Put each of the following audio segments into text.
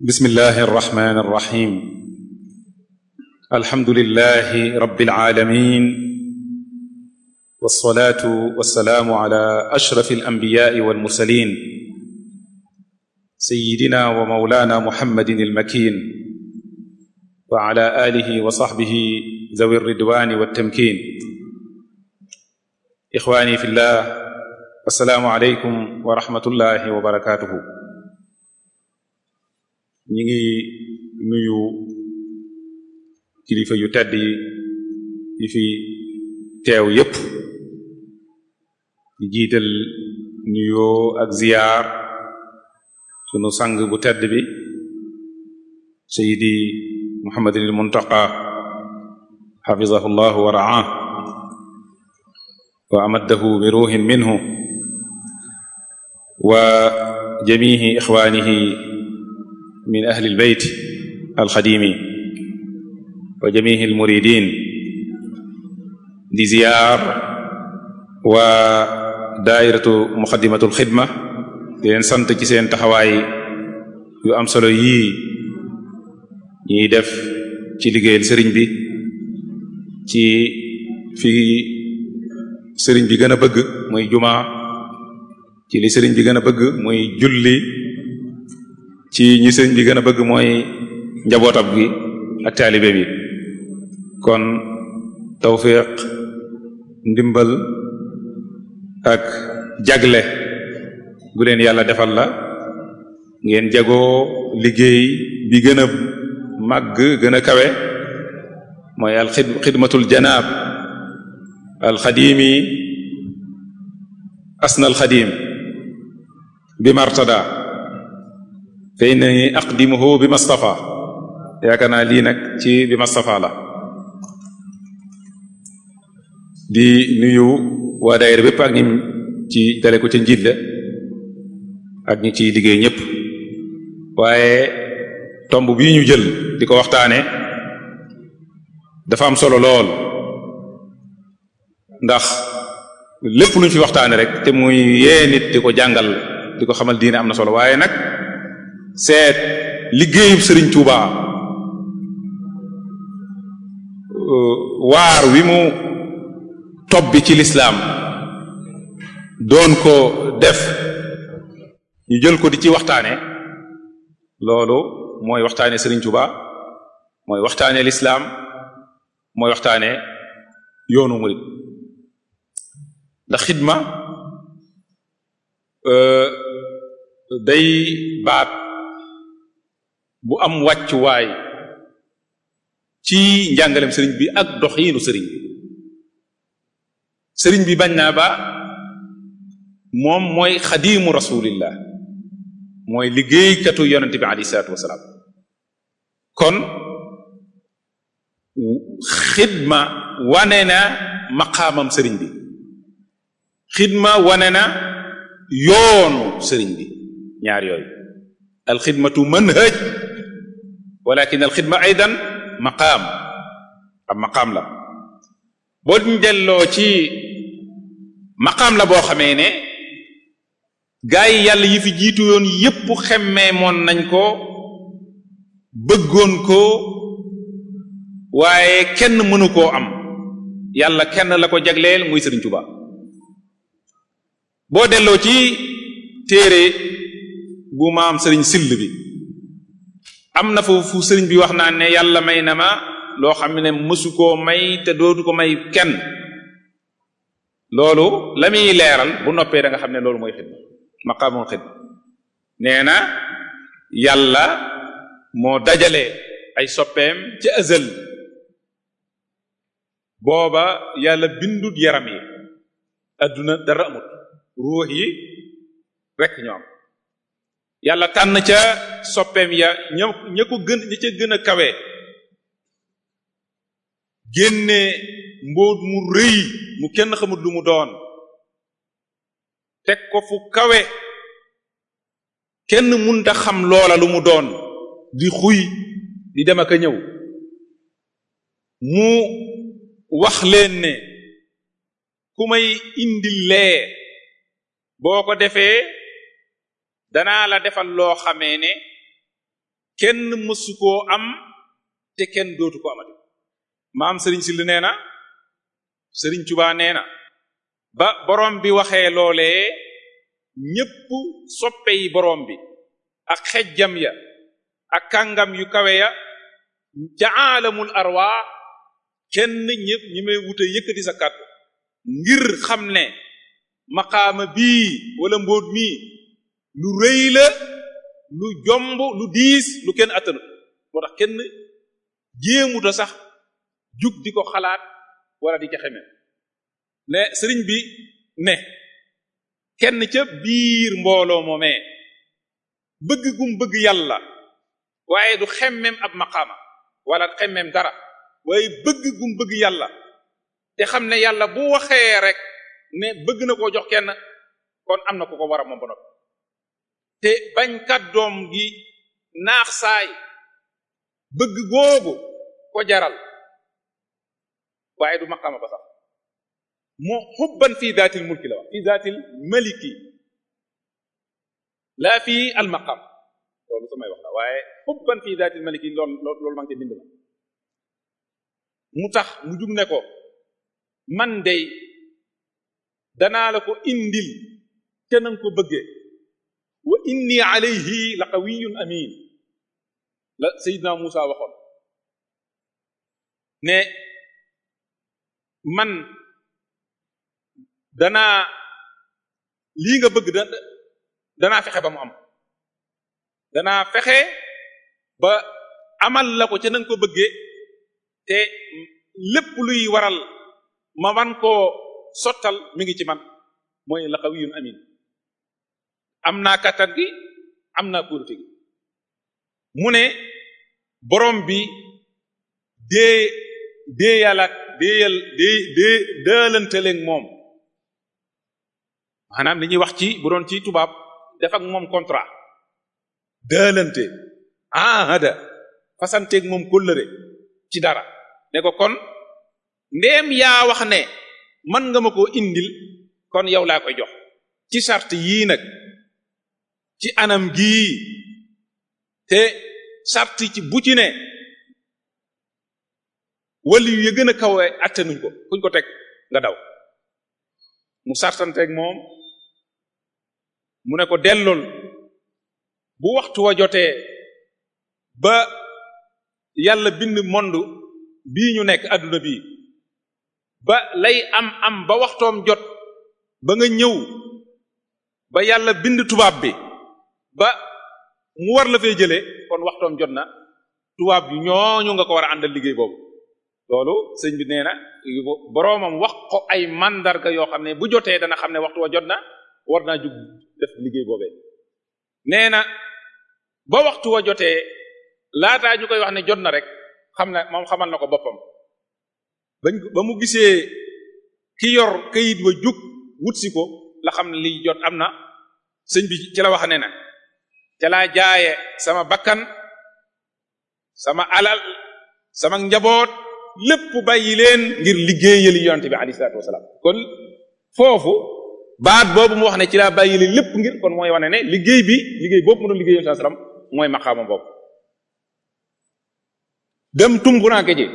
bismillahi arrahmani arrahim alhamdulillahi rabbil alamin wassalatu wassalaamu ala ashrafi alanbiyaai walmursalin sayidina wa maulana muhammadin almakin wa ala alihi wa sahbihi zawi ridwani wattamkin ixwani fi llah assalaamu aleykum wa rahmatullahi wa barakatuhu ñi ngi nuyu kilifa yu tedd yi yi fi teew yépp di jiital nuyoo ak ziyaar sunu sang bu tedd bi sayidi muhammadin il muntaqa xafizahu llahu wa raah wa amaddahu bi ruuhin minhu wa jamihi ixwaanihi min ahli albayt alxadimi wa jamihi almuridin di ziyaar waa daairatu muxadimatul xidma di leen sant ci seen taxawaay yu am solo yii ñiy def ci liggéeyal sëriñ bi ci fi sëriñ bi gën a bëgg muy jumaa ci li sëriñ bi gën a bëgg muy julli ci ñi sëriñ bi gën a bëgg mooy njabootam gi ak taalibe bi kon tawfiq ndimbal ak jagle gu leen yàlla defal la ngeen jagoo liggéey bi gën a màgg gën a kawe mooy al xidmatul janaab al xadimi asna al xadim bi martada fa innani aqdimuhu bi mastafa yaakaar naa lii nag ci bi mastafa la di nuyu waa daayira bépp ak ñi ci dale ko ca njiit la ak ñi ciy liggéey ñëpp waaye tomb bii ñu jël di ko waxtaane dafa am solo lool ndax lépp lu ñu fi waxtaane rek te muy yee nit di ko jàngal di ko xamal diine am na solo waaye nag seet liggéeyub Sëriñ Tuuba waar wi mu tobbi ci lislaam doon ko def ñu jël ko di ci waxtaane loolu mooy waxtaane Sëriñ Tuuba mooy waxtaane lislaam mooy waxtaane yoonu murid ndax xidma day baat bu am wàccuwaay ci njàngalem sëriñ bi ak doxiinu sëriñ bi sëriñ bi bañ naa ba moom mooy xadimu rasulillah mooy liggéeykatu yonente bi alayhi salaatu wasalaam kon xidma wane na maqaamam sëriñ bi xidma wane na yoonu sëriñ bi ñaar yooyu alxidmatu manhaj walakin alxidma aydan maqaam am maqaam la boo ñu delloo ci maqaam la boo xamee ne gaa yi yàlla yi fi jiitu yoon yépp xemmee moon nañ ko bëggoon ko waaye kenn mënu koo am yàlla kenn la ko jagleel muy Sëriñ Tuubaa boo delloo ci téere bu maam sëriñ sill bi am na foofu sëriñ bi wax naa ne yàlla may na ma loo xam ne mësu koo may te dootu ko may kenn loolu la muy leeral bu noppee da nga xam ne loolu mooy xidma maqaamul xidma nee na yàlla moo dajale ay soppeem ci azal booba yàlla bindut yaram yi adduna dara amut ruux yi rek ñoo am yàlla tànn ca soppeem ya ña ña ko gën ña ca gën a kawe génne mbóot mu rëy mu kenn xamut lu mu doon teg ko fu kawe kenn munta xam loola lu mu doon di xuy di dem ak a ñëw mu wax leen ne ku may indil lee boo ko defee danaa la defal loo xamee ne kenn mësu koo am te kenn dootu ko amati maam sëriñ si li nee na sëriñ Tuubaa nee na ba borom bi waxee loolee ñépp soppe yi borom bi ak xejjam ya ak kàngam yu kawe ya ca aalamul arwaax kenn ñëpp ñi may wute yëkkati sa kàddu ngir xam ne maqaama bii wala mbóot mii lu rëy la lu jomb lu diis lu kenn attanu moo tax kenn jéemuta sax jug di ko xalaat wala di ca xeme ne sëriñ bi ne kenn ca biir mbooloo moomee bëgg gum bëgg yàlla waaye du xemmem ab maqaama wala xemmem dara waaye bëgg gum bëgg yàlla te xam ne yàlla bu waxee rek ne bëgg na koo jox kenn kon am na ku ko war a moom ba noppi te bañ kàddoom gi naax saay bëgg googu ko jaral waaye du maqaama ba sax moo xubban fii daatil mulki la wax fii daatil maliki laa fii al maqam loolu samay wax la waaye xubban fii daatil maliki loolu loolu maa ngi bind ma mu tax mu jug ne ko man dey danaa la ko indil te nanga ko bëggee wa inni alayhi la qawiyun amin la Seydina Musa waxoon ne man danaa lii nga bëgg da danaa fexe ba mu am danaa fexe ba amal la ko ca nanga ko bëggee te lépp luy waral ma man koo sottal mi ngi ci man mooy la qawiyun amin am naa kattan gi am naa kóolute gi mu ne borom bi dee dee yàlla déeyal dee dee daalanteleeg moom maanaam li ñuy wax ci bu doon ci tubaab def ak moom contrat daalante ahada fasanteeg moom kóllëre ci dara ne ko kon ndeem yaa wax ne man nga ma koo indil kon yow laa koy jox ci charte yii nag ci anam gii te charte ci bu ci ne wali yu ya gën a kawe attanuñ ko kuñ ko teg nga daw mu sartanteeg moom mu ne ko dellool bu waxtu wa jotee ba yàlla bind monde bii ñu nekk adduna bii ba lay am am ba waxtoom jot ba nga ñëw ba yàlla bind tubaab bi ba mu war la fee jëlee kon waxtoom jot na tubaab bi ñooñu nga ko war a àndal liggéey boobu loolu sëñ bi nee na boroomam wax ko ay mandarga yoo xam ne bu jotee dana xam ne waxtu wa jot na war naa jug def liggéey boobee nee na ba waxtu wa jotee laataa ñu koy wax ne jot na rek xam na moom xamal na ko boppam bañ ba mu gisee ki yor kayit wa jug wut si ko la xam ne liy jot am na sëñ bi ci la wax ne na ca laa jaaye sama bakkan sama alal sama njaboot lépp bàyyi leen ngir liggéeyali yonte bi alayhi salaatu wasalaam kon foofu baat boobu mu wax ne ci laa bàyyi leen lépp ngir kon mooy wane ne liggéey bi liggéey boobu mu doon liggéey yonte salaam mooy maqaama boobu dem tumburaanke ji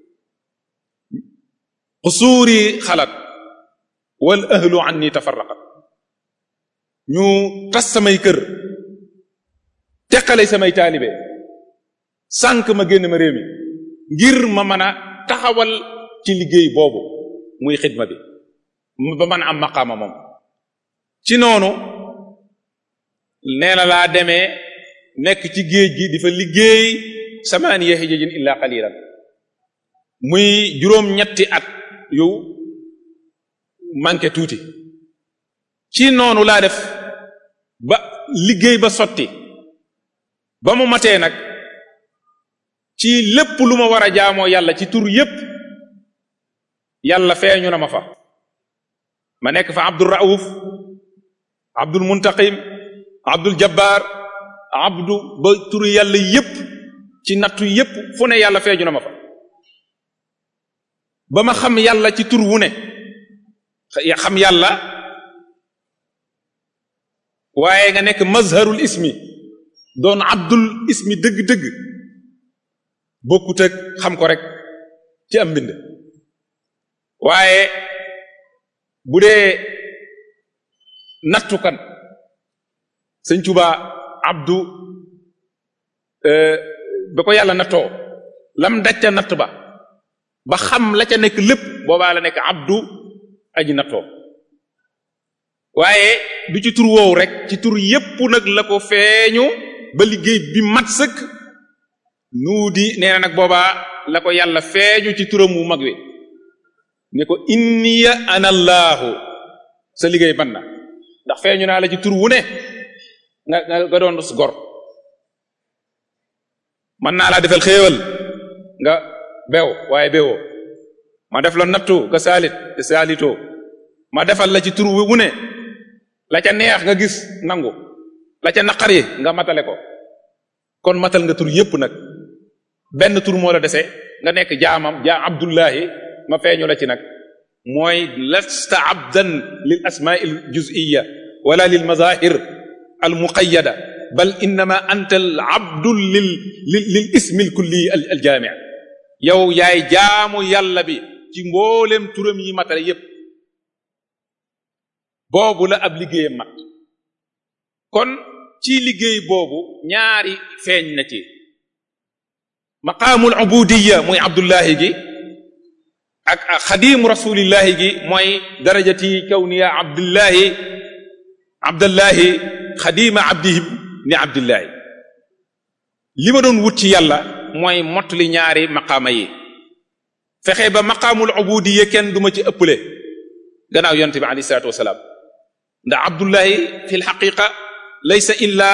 xusuuri xalat wal ahlu anni tafarraqat ñu tas samay kër teqale samay taalibe sànq ma génn ma réew mi ngir ma mën a taxawal ci liggéey boobu muy xidma bi ba mën a am maqaama moom ci noonu nee na laa demee nekk ci géej gi di fa liggéey samaaniya hijajin illa qalilan muy juróom ñetti at yu manqué tuuti ci noonu laa def ba liggéey ba sotti ba mu matee nag ci lépp lu ma war a jaamoo yàlla ci tur yépp yàlla feeñu na ma fa ma nekk fa abdul rauf abdul muntaqim abdul jabbar abdu ba turu yàlla yépp ci nattu yépp fu ne yàlla feeñu na ma fa ba ma xam yàlla ci tur wu ne xam yàlla waaye nga nekk mazharul ismi doon abdul ismi dëgg-dëgg bokkut ak xam ko rek ci am mbind waaye bu dee nattukan sëñ Tuba abdu ba ko yàlla nattoo lam dacca natt ba ba xam la ca nekk lépp boobaa la nekk abdu aji nattoo waaye du ci tur woowu rek ci tur yépp nag la ko feeñu ba liggéey bi mat sëkk nuu di nee na nag boobaa la ko yàlla feeñu ci turam wu mag wi ne ko inniya ana allaahu sa liggéey ban na ndax feeñu naa la ci tur wu ne nga nga doon gor mën naa laa defal xéewal nga beew waaye beewoo ma def la nattu nga saalit te saalitoo ma defal la ci tur wu ne la ca neex nga gis nangu la ca naqari nga matale ko kon matal nga tur yépp nag benn tur moo la dese nga nekk jaamam jaam abdullahi ma feeñu la ci nag mooy lasta abdan lil asmaa al juz'iyya wala lil mazahir al muqayyada bal innama anta al abdu lil lil lil ismi al kulli al jaami yow yaay jaamu yàlla bi ci mboolem turam yi matale yépp boobu la ab liggéeyam mat kon ci liggéey boobu ñaari feeñ na ci maqaamul ubudiyya muy abdullahi gi ak xadimu rasulillahi gi mooy darajati kawniya abdullahi abdullahi xadima abdihi ni abdullahi li ma doon wut ci yàlla mooy mottali ñaari maqaama yi fexe ba maqaamul ubudiyya kenn duma ci ëpple gannaaw yonte bi alayhi salaatu wasalaam ndax abdullahi fi lxaqiqa laysa illa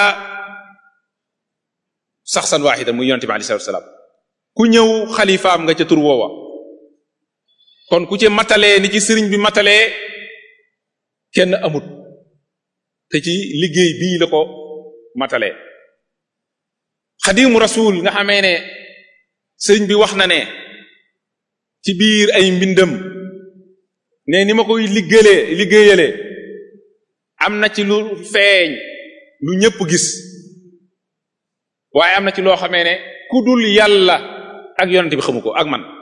saxsan waaxida muy yonte bi alayhi salaatu wasalaam ku ñëw xalifaam nga ca tur woowa kon ku ci matalee ni ci sëriñ bi matalee kenn amut te ci liggéey bii la ko matalee xadimu rasul nga xamee ne sëriñ bi wax na ne ci biir ay mbindam ne ni ma koy liggéeyee liggéeyalee am na ci lu feeñ lu ñëpp gis waaye am na ci loo xamee ne ku dul yàlla ak yonent bi xamu ko ak man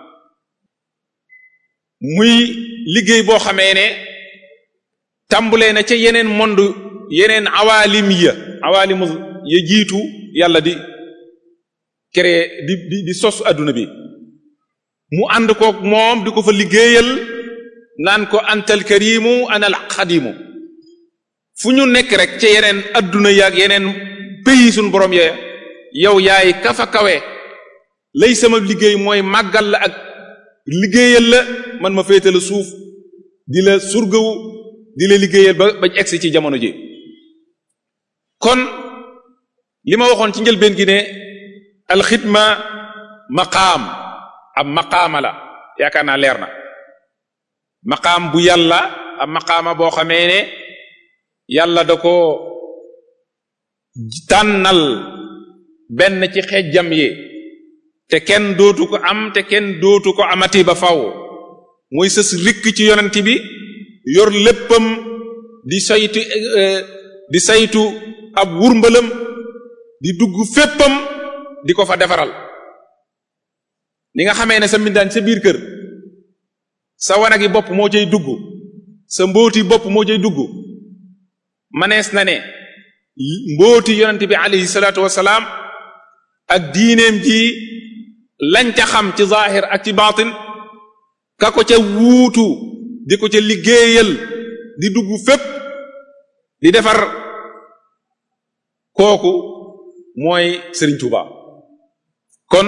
muy liggéey boo xamee ne tàmbulee na ca yeneen monde yeneen awalim ya awalimu ya jiitu yàlla di créer di di di sos adduna bi mu ànd koog moom di ko fa liggéeyal naan ko antal karimu anal xadimu fu ñu nekk rek ca yeneen adduna yaag yeneen pays suñ borom ya yow yaay kafa kawe lay sama liggéey mooy màggal la ak liggéeyal la man ma féete la suuf di la surgawu di la liggéeyal ba bañ egsi ci jamono ji kon li ma waxoon ci njëlbeen gi ne alxidma maqaam ab maqaama la yaakaar naa leer na maqaam bu yàlla ab maqaama boo xamee ne yàlla da ko tànnal benn ci xejjam yi te kenn dootu ko am te kenn dootu ko amati ba faw muy sës rikk ci yonent bi yor léppam di saytu di saytu ab wurmbalam di dugg féppam di ko fa defaral ni nga xamee ne sa mbindaan sa biir kër sa wanagi bopp moo cay dugg sa mbóoti bopp moo cay dugg manees na ne mbóoti yonent bi alayhi salaatu wasalaam ak diineem ji lañ ca xam ci zahir ak ci baatin ka ko ca wuutu di ko ca liggéeyal di dugg fépp di defar kooku mooy Sëriñ Tuuba kon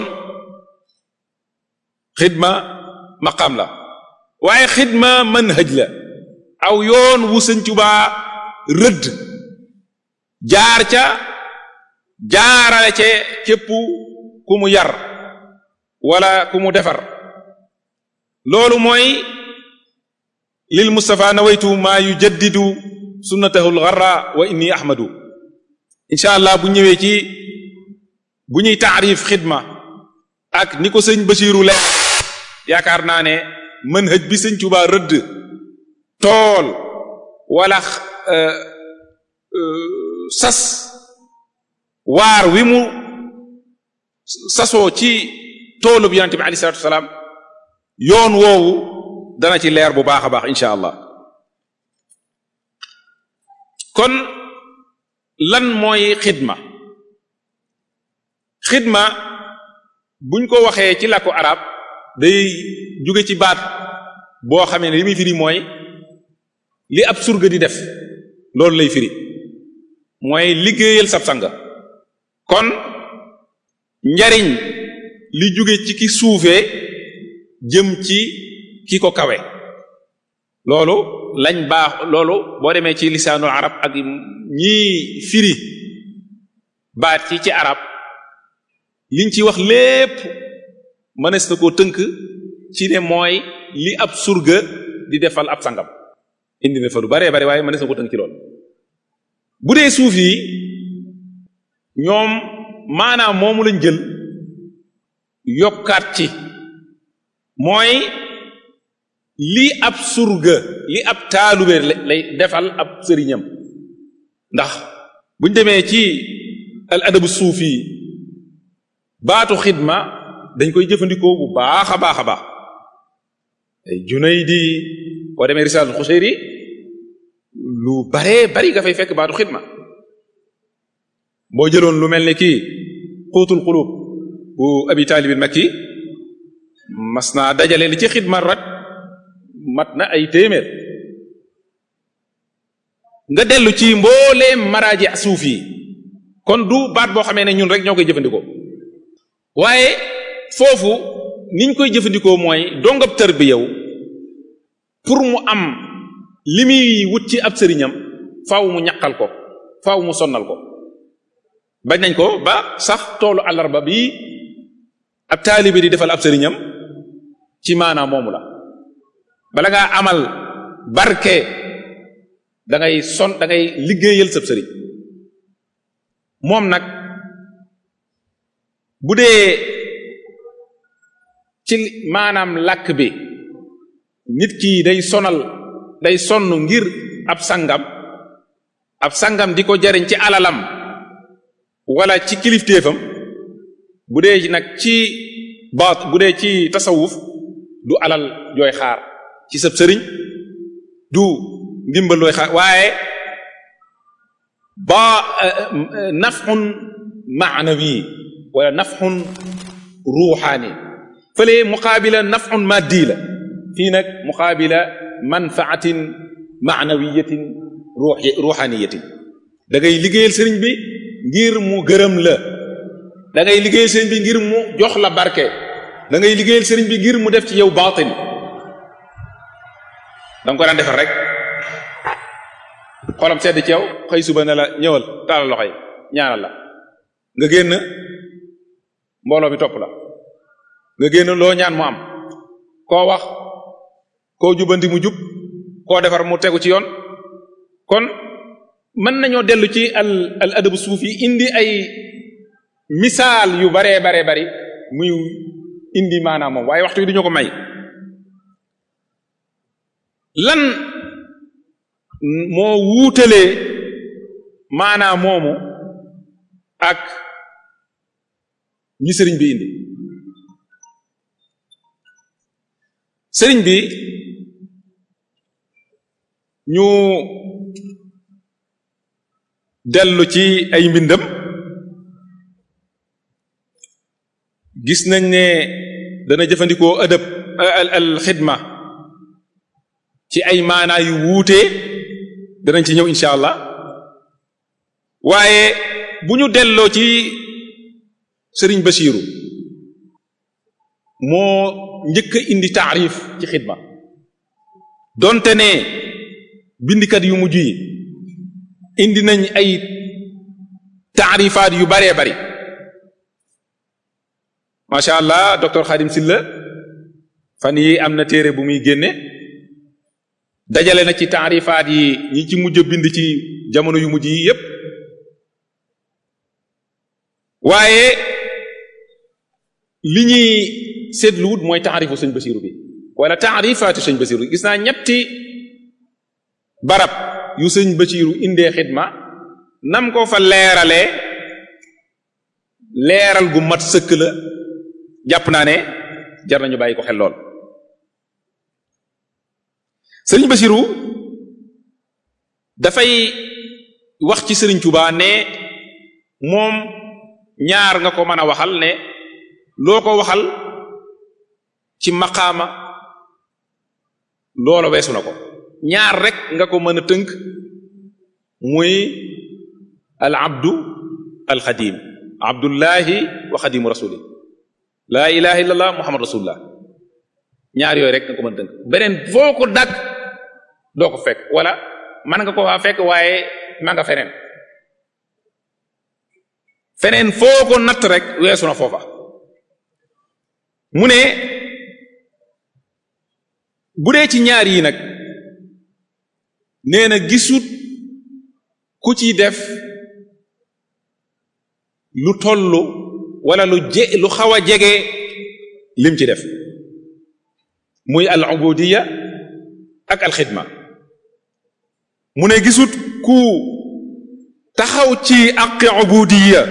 xidma maqaam la waaye xidma manhaj la aw yoon wu Sëriñ Tuuba rëdd jaar ca jaarale ca képp ku mu yar wala ku mu defar loolu mooy lil Mustafa nawaytu maa yujaddidu sunnatahu lgarra wa inni ahmadu incha allah bu ñëwee ci bu ñuy taarif xidma ak ni ko sëñ Basiiru le yaakaar naa ne manhaj bi sëñ Tuubaa rëdd tool wala sas waar wi mu sasoo ci toolub yonente bi alayhi salatu wasalaam yoon woowu dana ci leer bu baax a baax incha allah kon lan mooy xidma xidma buñ ko waxee ci làkku arab day jóge ci baat boo xamee ne li muy firi mooy li ab surga di def loolu lay firi mooy liggéeyal sab sanga kon njariñ li jóge ci ki suufee jëm ci ki ko kawe loolu lañ baax loolu boo demee ci lisaanul arab ak ñii firi baat ci ci arab liñ ci wax lépp mënees na koo tënk ci ne mooy li ab surga di defal ab sangam indi na fa lu baree bare waaye mënees na koo tënk ci loolu bu dee suuf yi ñoom maanaam moomu lañ jël yokkaat ci mooy li ab surga li ab taalube lay defal ab sëriñam ndax buñ demee ci al adabu suufi baatu xidma dañ koy jëfandikoo bu baax a baax a baax ay Junaydi boo demee Risalatul Xuseyri lu baree bari nga fay fekk baatu xidma boo jëloon lu mel ni kii xuutul xulub bu abi taalibin makki mas naa dajale li ci xidma rat mat na ay téeméer nga dellu ci mbooleem maraaji suuf yi kon du baat boo xamee ne ñun rek ñoo koy jëfandikoo waaye foofu niñ koy jëfandikoo mooy dongab tër bi yow pour mu am li muy wut ci ab sëriñam faaw mu ñaqal ko faaw mu sonnal ko bañ nañ ko ba sax toolu àllarba bi ab taalibe di defal ab sëriñam ci maanaam moomu la bala ngaa amal barke da ngay son da ngay liggéeyal sab sëriñ moom nag bu dee ci maanaam làkk bi nit ki day sonal day sonn ngir ab sangam ab sangam di ko jariñ ci alalam wala ci kilifteefam bu dee nag ci baat bu dee ci tasawuf du alal jooy xaar ci sab sëriñ du ndimbal looy xaar waaye ba nafxun maanawi wala nafxun ruuxaani fële muqaabila nafxun maddi la fii nag muqaabila manfaatin maanawiyatin ruuxi ruuxaaniyatin da ngay liggéeyal sëriñ bi ngir mu gërëm la da ngay liggéeyal sëriñ bi ngir mu jox la barke da ngay liggéeyal sëriñ bi ngir mu def ci yow baatin da nga ko daan defar rek xolam sedd ci yow xëy suba ne la ñëwal taalal loxo yi ñaanal la nga génn mbooloo mi topp la nga génn loo ñaan mu am koo wax koo jubanti mu jub koo defar mu tegu ci yoon kon mën nañoo dellu ci al al adabu suufi indi ay misaal yu baree baree bari muy indi maanaam moom waaye waxtu wi duñu ko may lan moo wuutalee maanaam moomu ak ñi sëriñ bi indi sëriñ bi ñu dellu ci ay mbindam gis nañ ne dana jëfandikoo adab al al xidma ci ay maanaa yu wuute danañ ci ñëw incha allah waaye bu ñu delloo ci sëriñ Basiiru moo njëkk a indi taarif ci xidma donte ne bindikat yu mujj yi indi nañ ay taarifaat yu baree bari macha allah docteur Khadim Silla fan yi am na téere bu muy génne dajale na ci taarifaat yi ñi ci mujj a bind ci jamono yu mujj yi yépp waaye li ñuy seetluwut mooy taarifu sëñ Basiru bi wala taarifaatu sëñ Basiru gis naa ñetti barab yu sëñ Basiru indee xidma nam ko fa leeralee leeral gu mat sëkk la jàpp naa ne jar nañu bàyyi ko xel lool sëriñ Basiru dafay wax ci sëriñ Tuubaa ne moom ñaar nga ko mën a waxal ne loo ko waxal ci maqaama loola weesu na ko ñaar rek nga ko mën a tënk muy al abdu al xadim abdullahi wa xadimu rasuli laa ilaha illallah muhammad rasulullah ñaar yooyu rek nga ko mën a tënk beneen foo ko dagg doo ko fekk wala mën nga ko faa fekk waaye ma nga feneen feneen foo ko natt rek weesu na foofa mu ne bu dee ci ñaar yi nag nee na gisut ku ci def lu tollu wala lu je lu xaw a jege lim ci def muy al ubudiya ak al xidma mu ne gisut ku taxaw ci aqi ubudiya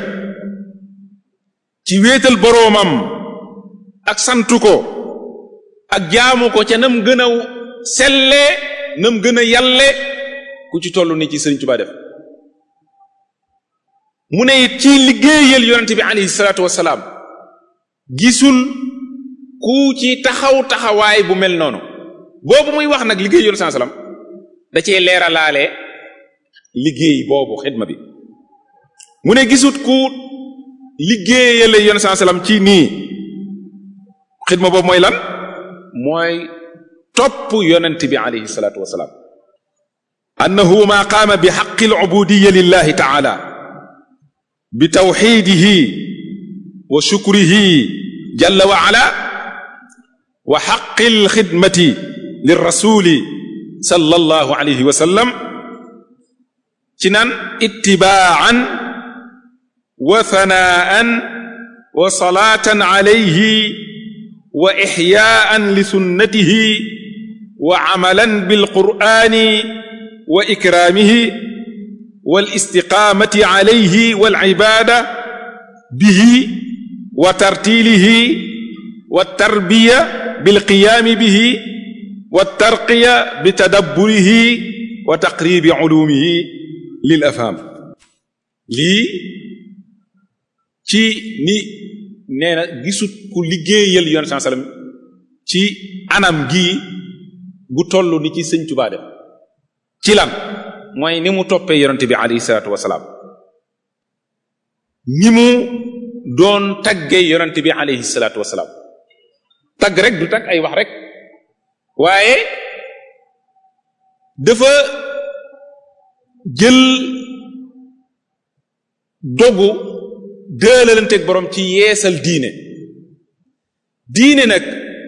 ci wéetal boroomam ak santu ko ak jaamu ko ca nam gën a selle nam gën a yalle ku ci toll ni ci sëriñ Tuubaa def mu ne it ci liggéeyal yonente bi alayhi salaatu wasalaam gisul ku ci taxaw taxawaay bu mel noonu boobu muy wax nag liggéey yonente saa salaam da cee leeralaale liggéey boobu xidma bi mu ne gisut ku liggéeyale yonente saa salaam ci nii xidma boobu mooy lan mooy topp yonent bi alayhi salaatu wasalaam annahu ma qaama bi xaqi alcubudiya lillahi taala bi tawxidihi wa shukrihi jalla wa ala wa xaqi alxidmati lirrasuli sallallahu alayhi wa sallam ci naan ittibaan wa thanaan wa salaatan alayhi wa ixyaan li sunnatihi wa camalan bilqur'ani wa ikraamihi wal istiqaamati calayhi wal cibaada bihi wa tartiilihi wa tarbiya bilqiyaami bihi wa tarqiya bitadabburihi wa taqriibi culuumihi lil afhaam lii ci ni nee na gisut ku liggéeyal yoon saa sallam ci anam gii gu toll ni ci sëñ Tuubaa def ci lan mooy ni mu toppee yonente bi alayhi salaatu wasalaam ni mu doon taggee yonente bi alayhi salaatu wasalaam tagg rek du tagg ay wax rek waaye dafa jël dogu dëelalanteeg borom ci yeesal diine diine nag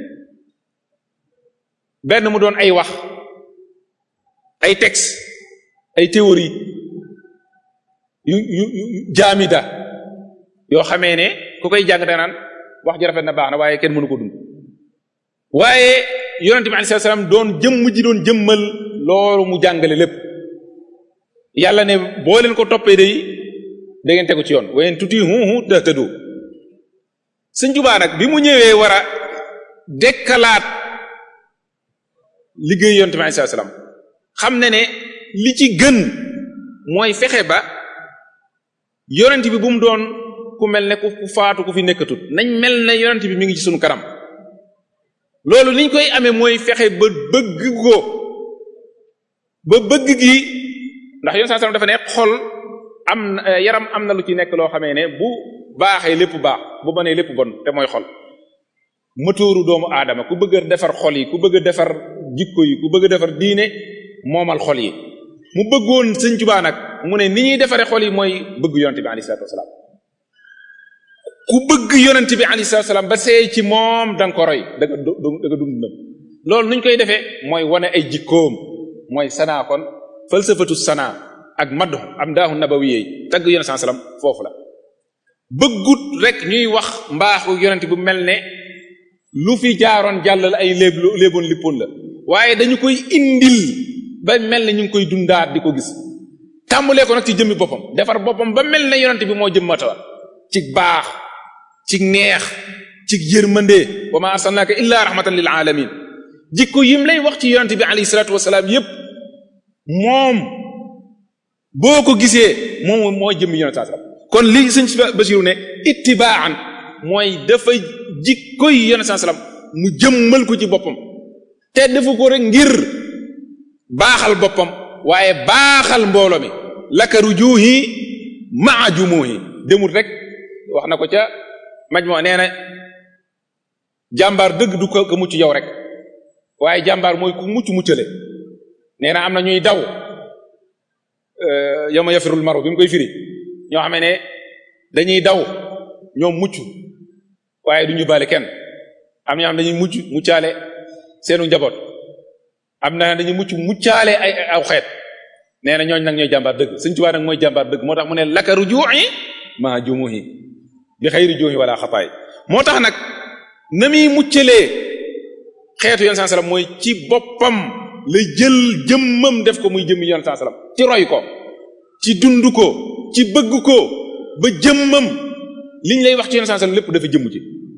benn mu doon ay wax ay texte ay théorie yu yu yu jaamida yoo xamee ne ku koy jàng da naan wax ji rafet na baax na waaye kenn mënu ko dund waaye yonente bi alayhi salaam doon jëmm ji doon jëmmal loolu mu jàngale lépp yàlla ne boo leen ko toppee day da ngeen tegu ci yoon wayen tuti huhu tahtadu sëñ Tuubaa nag bi mu ñëwee war a dekkalaat liggéey yonent bi alayhi salaam xam ne ne li ci gën mooy fexe ba yonent bi bu mu doon ku mel ne ku faatu ku fi nekkatut nañ mel ne yonent bi mi ngi ci sunu kanam loolu niñ koy amee mooy fexe ba bëgg ko ba bëgg gi ndax yonent salaam dafa ne xol am yaram am na lu ci nekk loo xamee ne bu baaxee lépp baax bu bonee lépp bon te mooy xol mëtooru doomu aadama ku bëgg a defar xol yi ku bëgg a defar jikko yi ku bëgg a defar diine moomal xol yi mu bëggoon sëñ Tuubaa nag mu ne ni ñuy defaree xol yi mooy bëgg yonent bi alayhi salaatu wasalaam ku bëgg yonent bi alayhi salaatu wasalaam ba seey ci moom da nga ko roy da nga da nga dund nag loolu nuñ koy defee mooy wane ay jikkoom mooy sanaa kon falsafatu sanaa ak maddu am daahu nabawiyey tagg yonent saa salaam foofu la bëggut rek ñuy wax mbaaxu yonent bu mel ne lu fi jaaroon jàllal ay léeb léeboon lippoon la waaye dañu koy indil ba mel ne ñu ngi koy dundaat di ko gis tàmbalee ko nag ci jëmmi boppam defar boppam ba mel ne yonent bi moo jëmmatawa ci baax ci neex ci yërmande wa ma arsalnaaka illa rahmatan lil alamin jikko yim lay wax ci yonente bi alayhi salatu wasalaam yépp moom boo ko gisee moom mooy jëmm yonente saa sallam kon li sëñ Basiru ne ittibaan mooy dafa jikkoy yonente saa sallam mu jëmmal ko ci boppam te defu ko rek ngir baaxal boppam waaye baaxal mbooloo mi laka rujuhi maa jumuhi demul rek wax na ko ca maj moo nee na jàmbaar dëgg du ko ko mucc yow rek waaye jàmbaar mooy ku mucc muccale nee na am na ñuy daw yow ma yafirul maru bi mu koy firi ñoo xam ne dañuy daw ñoom mucc waaye du ñu bale kenn am ñoo xam dañuy mucc muccaale seenu njaboot am na dañuy mucc muccaale ay aw xeet nee na ñooñ nag ñooy jàmbaar dëgg Sëñ Tuubaa nag mooy jàmbaar dëgg moo tax mu ne laka ruju'i ma jumuhi bi xayri juuhi wala xataay moo tax nag na muy muccalee xeetu yoon saa salaam mooy ci boppam la jël jëmmam def ko muy jëmmi yoon saa salaam ci roy ko ci dund ko ci bëgg ko ba jëmmam liñ lay wax ci yoon saa salaam lépp dafa jëmm ci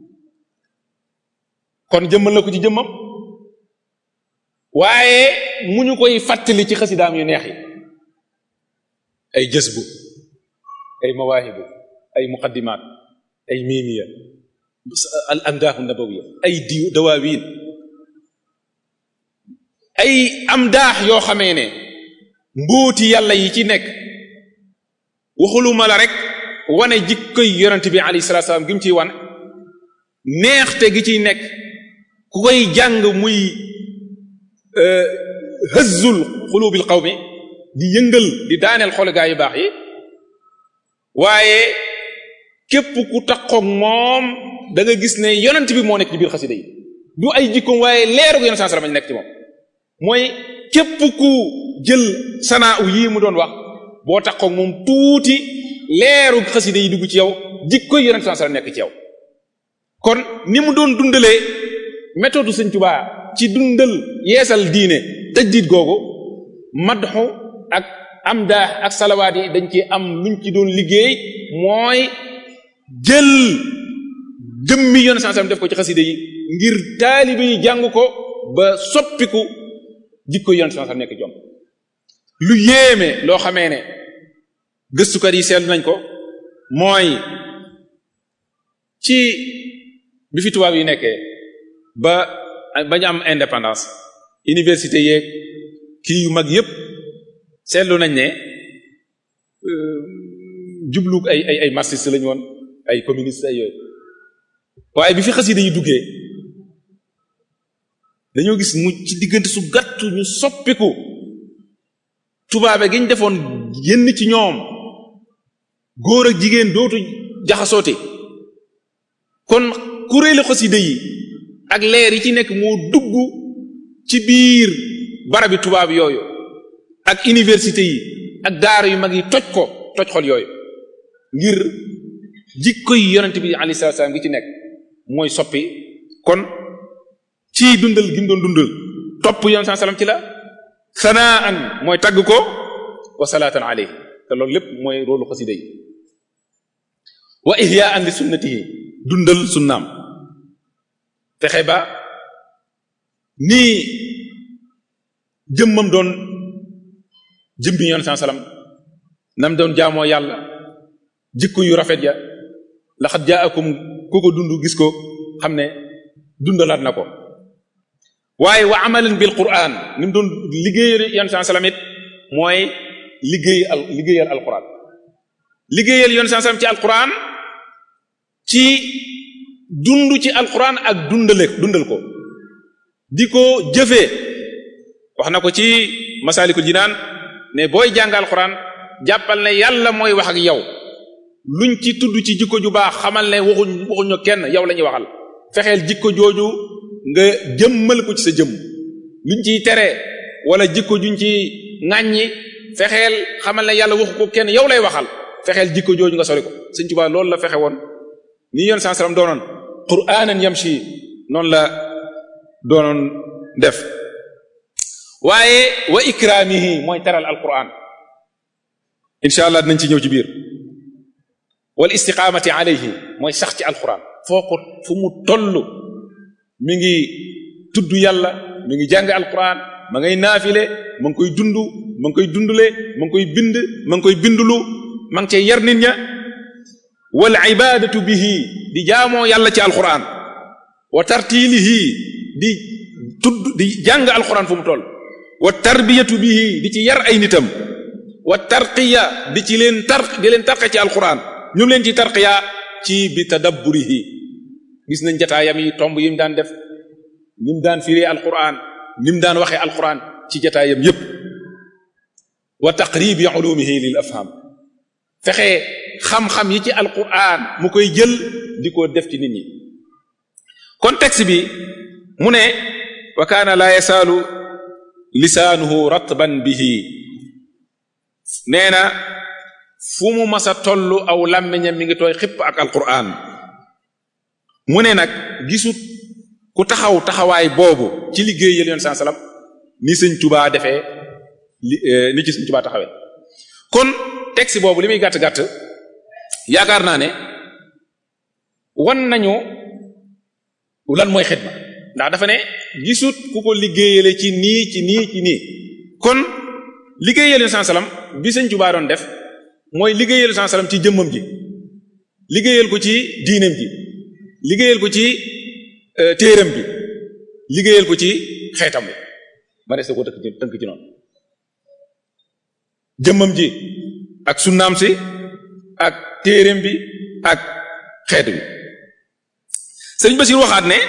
kon jëmmal na ko ci jëmmam waaye mu ñu koy fàttali ci xasidaam yu neex yi ay jësbu ay mawaahibu ay muqaddimaat ay miimiya al amdaahu nabawiya ay diw dawaawiin ay amdaax yoo xamee ne mbóoti yàlla yi ci nekk waxuluma la rek wane jikkoy yonent bi alayhi salaatu salaam gi mu ciy wane neexte gi ciy nekk ku koy jàng muy hëzzul xulubil qawmi di yëngal di daaneel xol gaa yu baax yi waaye képp ku takkoog moom da nga gis ne yonent bi moo nekk ci biir xasida yi du ay jikkoom waaye leeru yonent saa sallam nekk ci moom mooy képp ku jël sanaa u yii mu doon wax boo takkoog moom tuuti leeru xasida yi dugg ci yow jikkoy yonent saa sallam nekk ci yow kon ni mu doon dundalee méthode Sëñ Tuubaa ci dundal yeesal diine tajdiid googu madxu ak am daa ak salawaat yi dañ ci am luñ ci doon liggéey mooy jël jëmmi yoon sansam def ko ci xasida yi ngir taalibe yi jàng ko ba soppiku jikko yoon sansam nekk jom lu yéeme loo xamee ne gëstukat yi seetlu nañ ko mooy ci bi fi tubaab yi nekkee ba bañu am indépendance université yeeg kii yu mag yépp seetlu nañ ne jublu ay ay ay marxiste lañu woon ay communiste ay yooyu waaye bi fi xasida yi duggee dañoo gis mu ci diggante su gàtt ñu soppiku tubaabe gi ñu defoon yenn ci ñoom góor ak jigéen dootu jaxasoote kon kuréelu xasida yi ak leer yi ci nekk moo dugg ci biir barabi tubaab yooyu ak université yi ak daara yu mag yi toj ko toj xol yooyu ngir jikko yi yonent bi alayhi salaatu salaam gi ci nekk mooy soppi kon ci dundal gi mu doon dundal topp yonent saa salaam ci la sanaan mooy tagg ko wa salaatan alayhi te loolu lépp mooy roolu xasida yi wa ihyaan li sunnatihi dundal sunnaam fexe ba nii jëmmam doon jëmbi yoon saa salaam nam doon jaamoo yàlla jikko yu rafet ya laxat jaakum ku ko dund gis ko xam ne dundalaat na ko waaye wa amalan bil quran ni mu doon liggéeyal yoon saa salaam it mooy liggéey al liggéeyal alquran liggéeyal yoon saa salaam ci alquran ci dund ci alquran ak dundale dundal ko di ko jëfee wax na ko ci masalikul jinaan ne booy jàng alquran jàppal ne yàlla mooy wax ak yow luñ ci tudd ci jikko ju baax xamal ne waxuñ waxuñu kenn yow la ñuy waxal fexeel jikko jooju nga jëmmal ko ci sa jëmm luñ ciy tere wala jikko juñ ci ŋàññi fexeel xamal ne yàlla waxu ko kenn yow lay waxal fexeel jikko jooju nga sori ko Sëñ Tuubaa loolu la fexe woon ni yoon saa salaam doonoon qur'anan yamshi noonu la doonoon def waaye wa ikramihi mooy teral alquran incha allah dinañ ci ñëw ci biir wal istiqamati alayhi mooy sax ci alquran foo ko fu mu toll mi ngi tudd yàlla mi ngi jàng alquran ma ngay naafile ma ngi koy dund ma ngi koy dundule ma ngi koy bind ma ngi koy bindulu ma ngi cay yar nit ña wal ibadatu bihi di jaamoo yàlla ci alquran wa tartilihi di tudd di jàng alquran fu mu toll wa tarbiyatu bihi di ci yar ay nitam wa tarqiya di ci leen tar di leen tarqa ci alquran ñu leen ci tarqiya ci bi tadabburihi gis nañ jataayam yi tomb yi mu daan def ni mu daan firee alquran ni mu daan waxee alquran ci jataayam yépp wa taqribi ulumihi lil afham fexe xam-xam yi ci alquran mu koy jël di ko def ci nit ñi contexte bi mu ne wa kaana la yasaalu lisaanuhu ratban bihi nee na fu mu masa tollu aw làmmiñam mi ngi tooy xipp ak alquran mu ne nag gisut ku taxaw taxawaay boobu ci liggéey yël yoon saa salaam ni sëñ tubaa defee li ni ci sëñ tubaa taxawee kon texte boobu li muy gàtt-gàtt yaakaar naa ne wan nañu lan mooy xidma ndax dafa ne gisut ku ko liggéeyale ci nii ci nii ci nii kon liggéeyal yoon saa salaam bi sëñ tubaa doon def mooy liggéeyal saa salaam ci jëmmam ji liggéeyal ko ci diineem ji liggéeyal ko ci téeram bi liggéeyal ko ci xeetam bi ma des ko tënk ci tënk ci noonu jëmmam ji ak sunnaam si ak téeram bi ak xeet bi sëriñ Basiir waxaat ne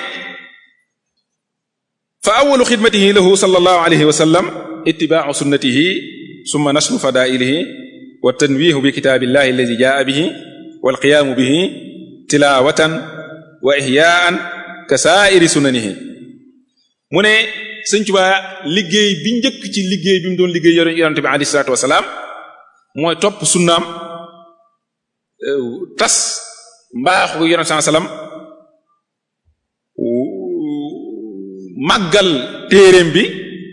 fa awalu xidmatihi lahu sallallahu alayhi wa sallam ittibaau sunnatihi summa nashru fadailihi wa tanwihu bi kitaabillahi alladi jaa bihi wal qiyaamu bihi tilawatan wa ihyaan ka saairi sunanihi mu ne sëñ Tuubaa liggéey bi njëkk ci liggéey bi mu doon liggéey yonente bi alayhi salaatu wasalaam mooy topp sunnaam tas mbaaxu yonente saa salaam màggal téeréem bi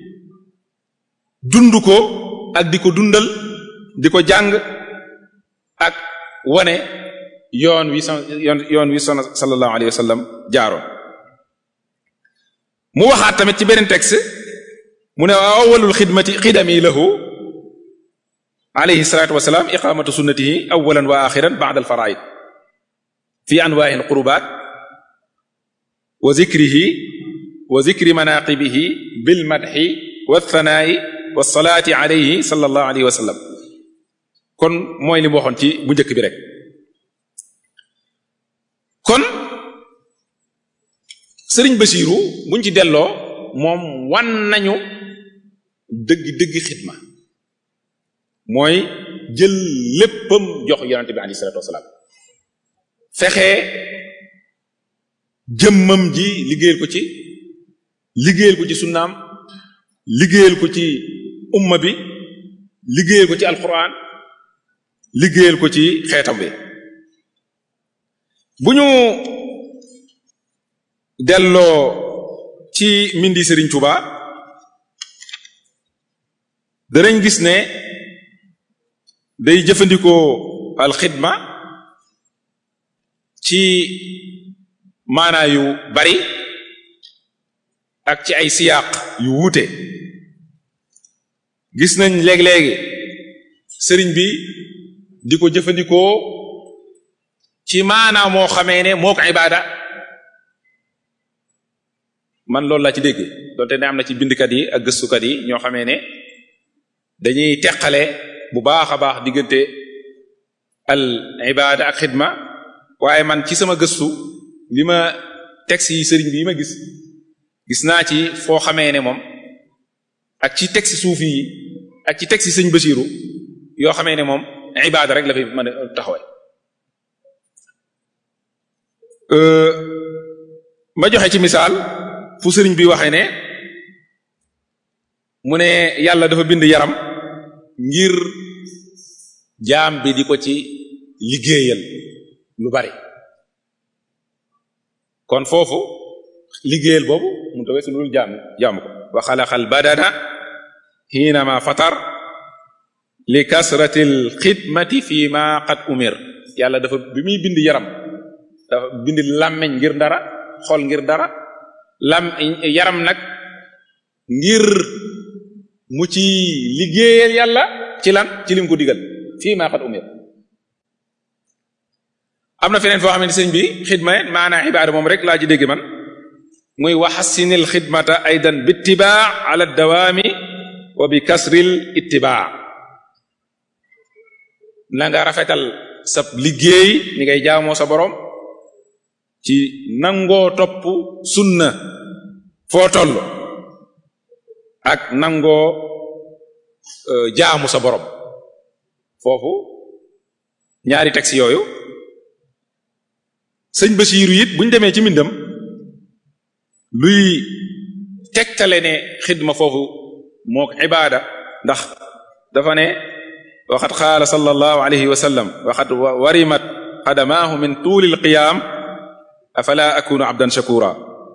dund ko ak di ko dundal di ko jàng ak wane yoon wi yoon yoon wi son sallallahu alayhi wa sallam jaaroon mu waxaat tamit ci beneen texte mu ne awwalul xidmati xidami lahu alayhi salatu wasalaam iqamatu sunnatihi awalan wa axiran ba'da al faraid fi anwaa'i al qurubat wa zikrihi wa zikri manaqibihi bil madhi wa thanaa'i wa salaati alayhi sallallahu alayhi wa sallam kon mooy li mu waxoon ci bu njëkk bi rek kon sëriñ Basiiru buñ ci delloo moom wan nañu dëgg dëgg xidma mooy jël léppam jox yonente bi alayhi salatu wasalaam fexe jëmmam ji liggéeyal ko ci liggéeyal ko ci sunnaam liggéeyal ko ci umma bi liggéeyal ko ci alquran liggéeyal ko ci xeetam bi bu ñu delloo ci mindi Serigne Touba danañ gis ne day jëfandikoo alxidma ci maanaa yu bari ak ci ay siyaaq yu wuute gis nañ léeg-léegi sëriñ bi di ko jëfandikoo ci maanaa moo xamee ne moo ko ibaada man loolu laa ci dégg donte ne am na ci bindkat yi ak gëstukat yi ñoo xamee ne dañuy teqale bu baax a baax diggante al ibada ak xidma waaye man ci sama gëstu li ma texte yi sëriñ bi yi ma gis gis naa ci foo xamee ne moom ak ci texte suufi yi ak ci texte sëñ Basiiru yoo xamee ne moom ibada rek la fi mën a taxawee ma joxe ci misaal fu sëriñ bi waxee ne mu ne yàlla dafa bind yaram ngir jaam bi di ko ci liggéeyal lu bari kon foofu liggéeyal boobu mu tawee su dul jaam jaamu ko wa xalaqal badana xiinama fatar li kasratil xidmati fi ma qad umir yàlla dafa bi muy bind yaram dafa bind làmmeñ ngir dara xol ngir dara lam yaram nag ngir mu ci liggéeyal yàlla ci lan ci lim ko digal fii maa xat umir am na feneen foo xam ne sëñ bi xidma maanaa ibaada moom rek laa ci dégg man muy waxassinil xidmata aydan bittibaa ala dawaami wa bi kasril ittibaa na nga rafetal sa liggéey ni ngay jaamoo sa borom ci nangoo topp sunna foo toll ak nangoo jaamu sa borom foofu ñaari texte yooyu sëñ Basiiru it buñ demee ci mbindam luy tegtale ne xidma foofu mook ibaada ndax dafa ne waxat qaala sallallahu alayhi wa sallam waxat warimat qadamaahu min tuuli alqiyaam afala akunu abdan shakura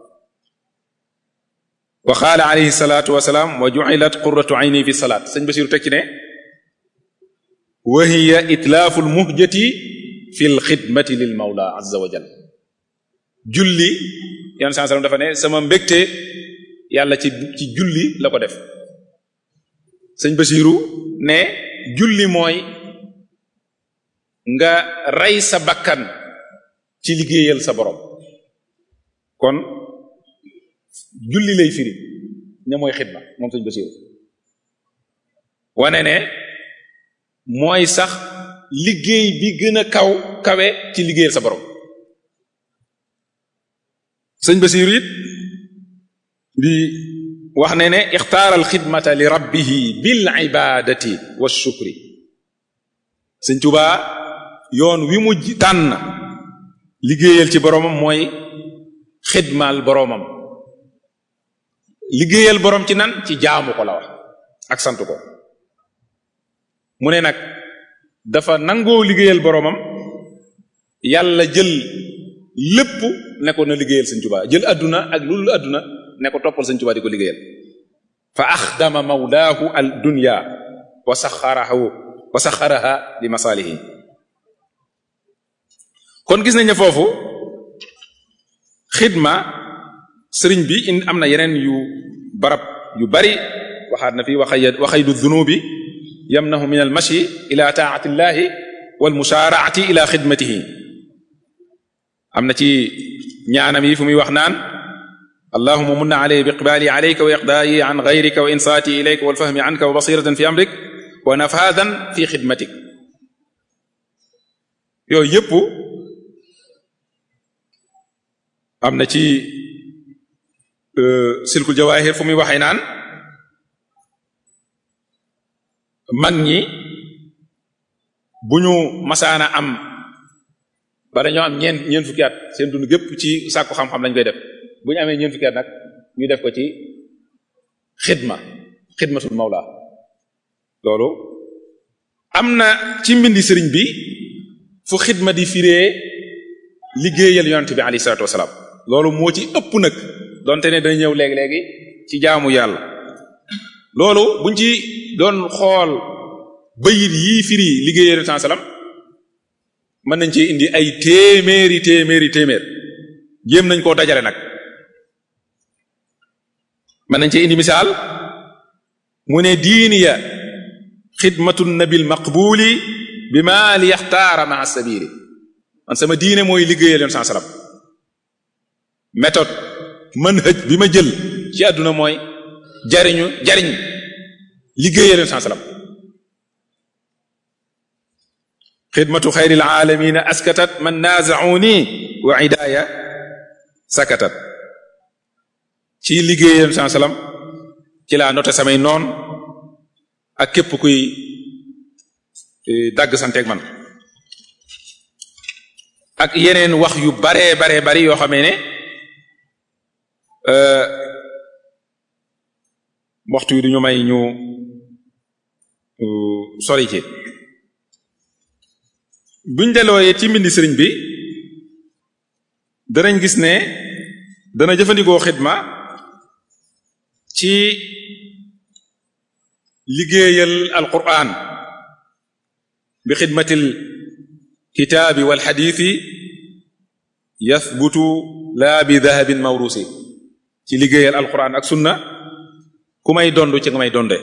wa qaala alayhi salatu wasalaam wa ju'ilat qurratu ayni fi salaat sëñ Basiiru teg ci ne wa hiya itlaafu almuhjati fi lxidmati lil mawla azza wa jal julli yan saa sallam dafa ne sama mbégte yàlla ci ci julli la ko def sëñ Basiiru ne julli mooy nga rey sa bakkan ci liggéeyal sa borom kon julli lay firi ne mooy xidma moom sëñ Basiiru wane ne mooy sax liggéey bi gën a kaw kawe ci liggéeyal sa borom sëñ Basiiru it di wax ne ne ixtaara alxidmata li rabbihi bil ibadati wa shukri sëñ Tuubaa yoon wi mu tànn liggéeyal ci boroomam mooy xidmaal boroomam liggéeyal boroom ci nan ci jaamu ko la wax ak sant ko mu ne nag dafa nangoo liggéeyal boroomam yàlla jël lépp ne ko na liggéeyal sëñ Tuubaa jël adduna ak lu lu adduna ne ko toppal sëñ Tuubaa di ko liggéeyal fa axdama mawlaahu al dunya wa saxarahu wa saxaraha li masaalihi kon gis nañ ne foofu xidma sëriñ bi in am na yeneen yu barab yu bari waxaat na fi waxay waxaydu dunubi yamnahu min al mashi ila taati llahi wal musaaraati ila xidmatihi am na ci ñaanam yi fu muy wax naan allahuma munna alay bi iqbaali alayka wa iqdaayi an gayrika wa insaati ilayka wal fahmi anka wa basiratan fi amrik wa nafaadan fi xidmatik yooyu yëpp am na ci silkul jawaahir fu muy waxee naan mag ñi bu ñu masaana am ba dañoo am ñeent ñeent fukki at seen dund gépp ci sàkku xam-xam lañ koy def bu ñu amee ñeent fukki at nag ñu def ko ci xidma xidmatul mawla loolu am na ci mbindi sëriñ bi fu xidma di firee liggéeyal yonent bi alayhi salaatu wasalaam loolu moo ci ëpp nag donte ne dana ñëw léegi-léegi ci jaamu yàlla loolu buñ ci doon xool bayit yii firi liggéeyal yonent salaam mën nañ ci indi ay téeméeri téeméeri téeméer jéem nañ koo dajale nag mën nañ ci indi misaal mu ne diiniya xidmatu nabil maqbuli bi ma li yaxtaara maa sabili man sama diine mooy liggéeyal yoon saa salaam méthode manhaj bi ma jël ci àdduna mooy jariñu jariñ liggéeyal yoon saa salaam xidmatu xayril aalamina askatat man naazauni wa idaaya sakatat ci liggéeyal yoon saa salaam ci laa noté samay noon ak képp kuy dagg santeeg man ak yeneen wax yu baree baree bari yoo xamee ne waxtu yi duñu may ñu sori ci buñ delooyee ci mbindi sëriñ bi danañ gis ne dana jëfandikoo xidma ci liggéeyal alquran bi xidmatil kitaabi wal xadiisi yathbutu laa bi dahabin mawrusi ci liggéeyal alquran ak sunna ku may dond ci nga may donde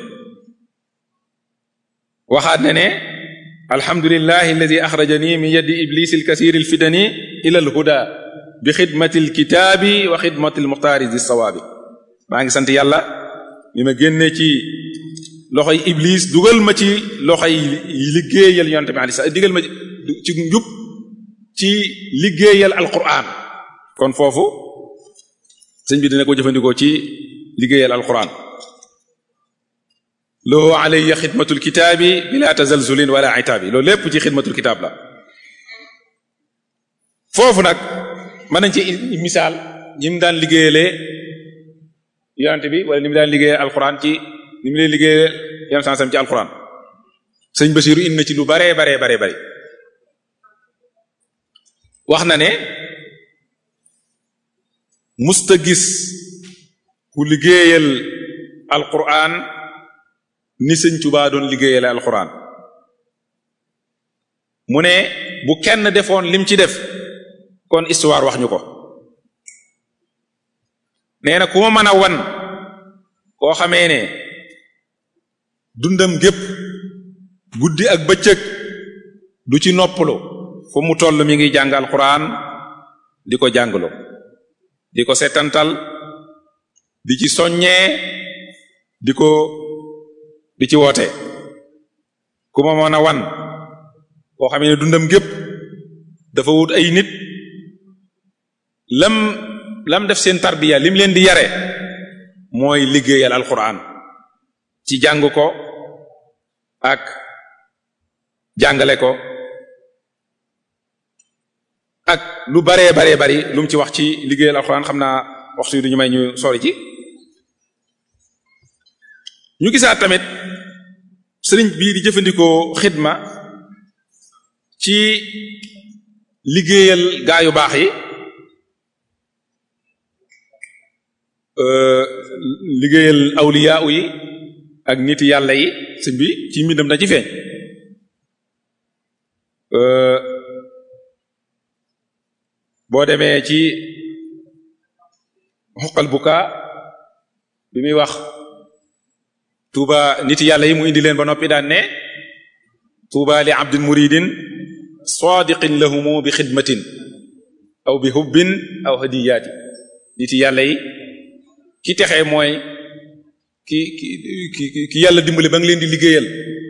waxaat ne ne alhamdulillahi alladi axrajani min yaddi iblis alkasir alfidani ila alhuda bi xidmati alkitaabi wa xidmati almuxtaari di sawaabi maa ngi sant yàlla mi ma génne ci loxoy iblis dugal ma ci loxoy liggéeyal yonte bi alei digal ma ci njub ci liggéeyal alquran kon foofu sëñ bi dina ko jëfandikoo ci liggéeyal alquran loo alayya xidmatul kitaabi bila tazalzulin wala itaabi loolu lépp ci xidmatul kitaab la foofu nag mën nañ ci misaal ñi mu daan liggéeyalee yonente bi wala ni mu daan liggéeyal alquran ci ni mu leen liggéeyal yon sansam ci alquran sëñ Basiru indi na ci lu baree baree baree bari wax na ne musta gis ku liggéeyal alquran ni sëñ Tuubaa doon liggéeyale alquran mu ne bu kenn defoon lim ci def kon histoire wax ñu ko nee na ku ma mën a wan koo xamee ne dundam gépp guddi ak bëccëg du ci noppalu fu mu toll mi ngi jàng alquran di ko jàngalu di ko setantal di ci soññee di ko di ci woote ku ma mën a wan koo xamee ne dundam gépp dafa wut ay nit lam lam def seen tarbiya lim leen di yare mooy liggéeyal alquran ci jàng ko ak jàngale ko ak lu baree baree bari lu mu ci wax ci liggéeyal alquran xam naa waxtu yi duñu may ñu sori ci ñu gisaat tamit sëriñ bii di jëfandikoo xidma ci liggéeyal gaa yu baax yi liggéeyal awliya yi ak nit yàlla yi sëñ bi ci mbindam da ci feeñ boo demee ci xuqal buka bi muy wax tuuba nit yàlla yi mu indi leen ba noppi daan ne tuuba li abdin muridin sadiqin lahumu bi xidmatin aw bi hubbin aw hadiyaati nit yàlla yi ki texee mooy ki ki ki ki yàlla dimbali ba nga leen di liggéeyal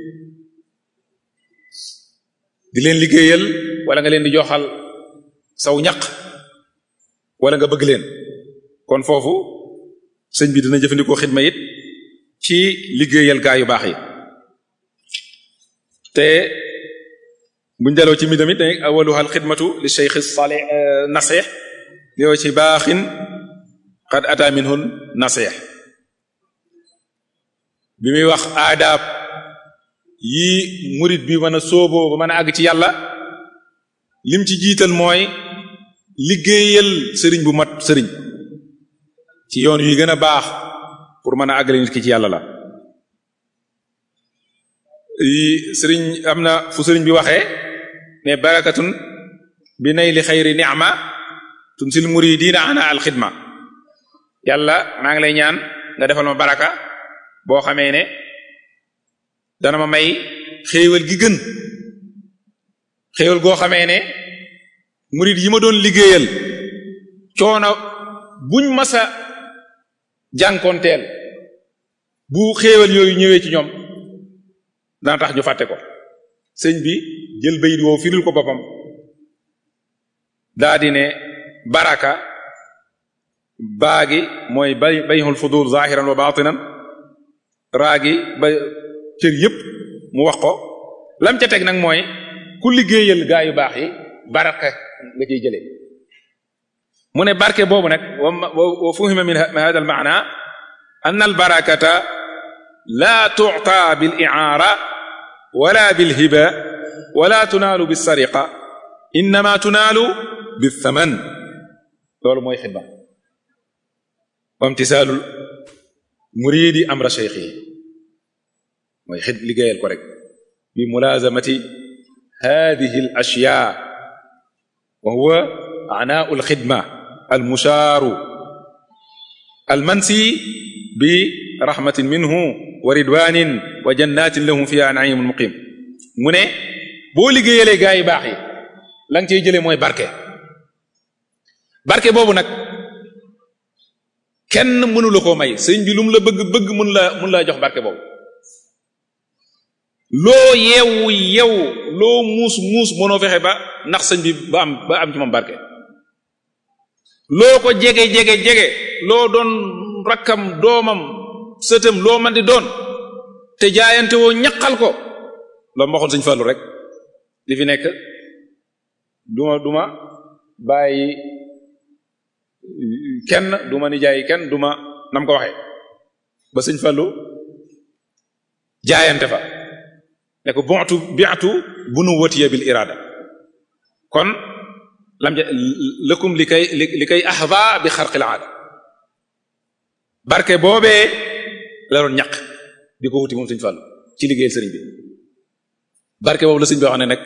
di leen liggéeyal wala nga leen di joxal saw ñaq wala nga bëgg leen kon foofu sëñ bi dina jëfandikoo xidma it ci liggéeyal gaa yu baax yi te buñ daloo ci mbindam it ne awaluha al xidmatu li cheikh salih nasih yow ci baaxin qad ata minhun nasih bi muy wax aadaab yi murit bi mën a sóoboo ba mën a àgg ci yàlla lim ci jiital mooy liggéeyal sëriñ bu mat sëriñ ci yoon yi gën a baax pour mën a àggale nit ki ci yàlla la sëriñ am na fu sëriñ bi waxee ne barakatun bi nay li xayri ni'ma tunsil muridina ana al xidma yàlla maa ngi lay ñaan nga defal ma baraka boo xamee ne dana ma may xéewal gi gën xéewal goo xamee ne murid yi ma doon liggéeyal coono buñ masa jànkoonteel bu xéewal yooyu ñëwee ci ñoom dana tax ñu fàtte ko sëñ bi jël bayit woowu firil ko boppam daa di ne baraka baagi mooy bay bayhul fudul zahiran wa batinan raagi ba cër yépp mu wax ko lam ca teg nag mooy ku liggéeyal gaa yu baax yi baraka nga ciy jëlee mu ne barke boobu nag wa fuhima min hada al maana an al barakata la tu'ta bil i'ara wala bil hiba wala tunaalu bis sariqa innama tunaalu bis thaman loolu mooy xidma wa imtisaalul muridi amra cheikh yi mooy xid liggéeyal ko rek bi mulazamati hadihi al ashyaa wa huwa anaau al xidma al mushaaru al mansi bi rahmatin minhu wa ridwanin wa jannatin lahum fiha naimun muqim mu ne boo liggéeyalee gaa yi baax yi la nga ciy jëlee mooy barke barke boobu nag kenn mënu la koo may sëñ bi lu mu la bëgg bëgg mun la mun laa jox barke boobu loo yeewu yeewu loo muus muus mënoo fexe ba ndax sëñ bi ba am ba am ci moom barke loo ko jege jege jege loo doon rakkam doomam sëtam loo man di doon te jaayante woo ñaqal ko loolu ma waxoon sëñ Fallu rek li fi nekk duma duma bàyyi kenn duma nijaay kenn duma nam ko waxee ba sëñ Fallu jaayante fa ne ko bontu biatu bunu watiya bil irada kon lam lëkkum li kay li kay ahda bi xarqil aada barke boobee la doon ñaq di ko wuti moom sëñ Fallu ci liggéeyal sëriñ bi barke boobu la sëñ bi wax ne nag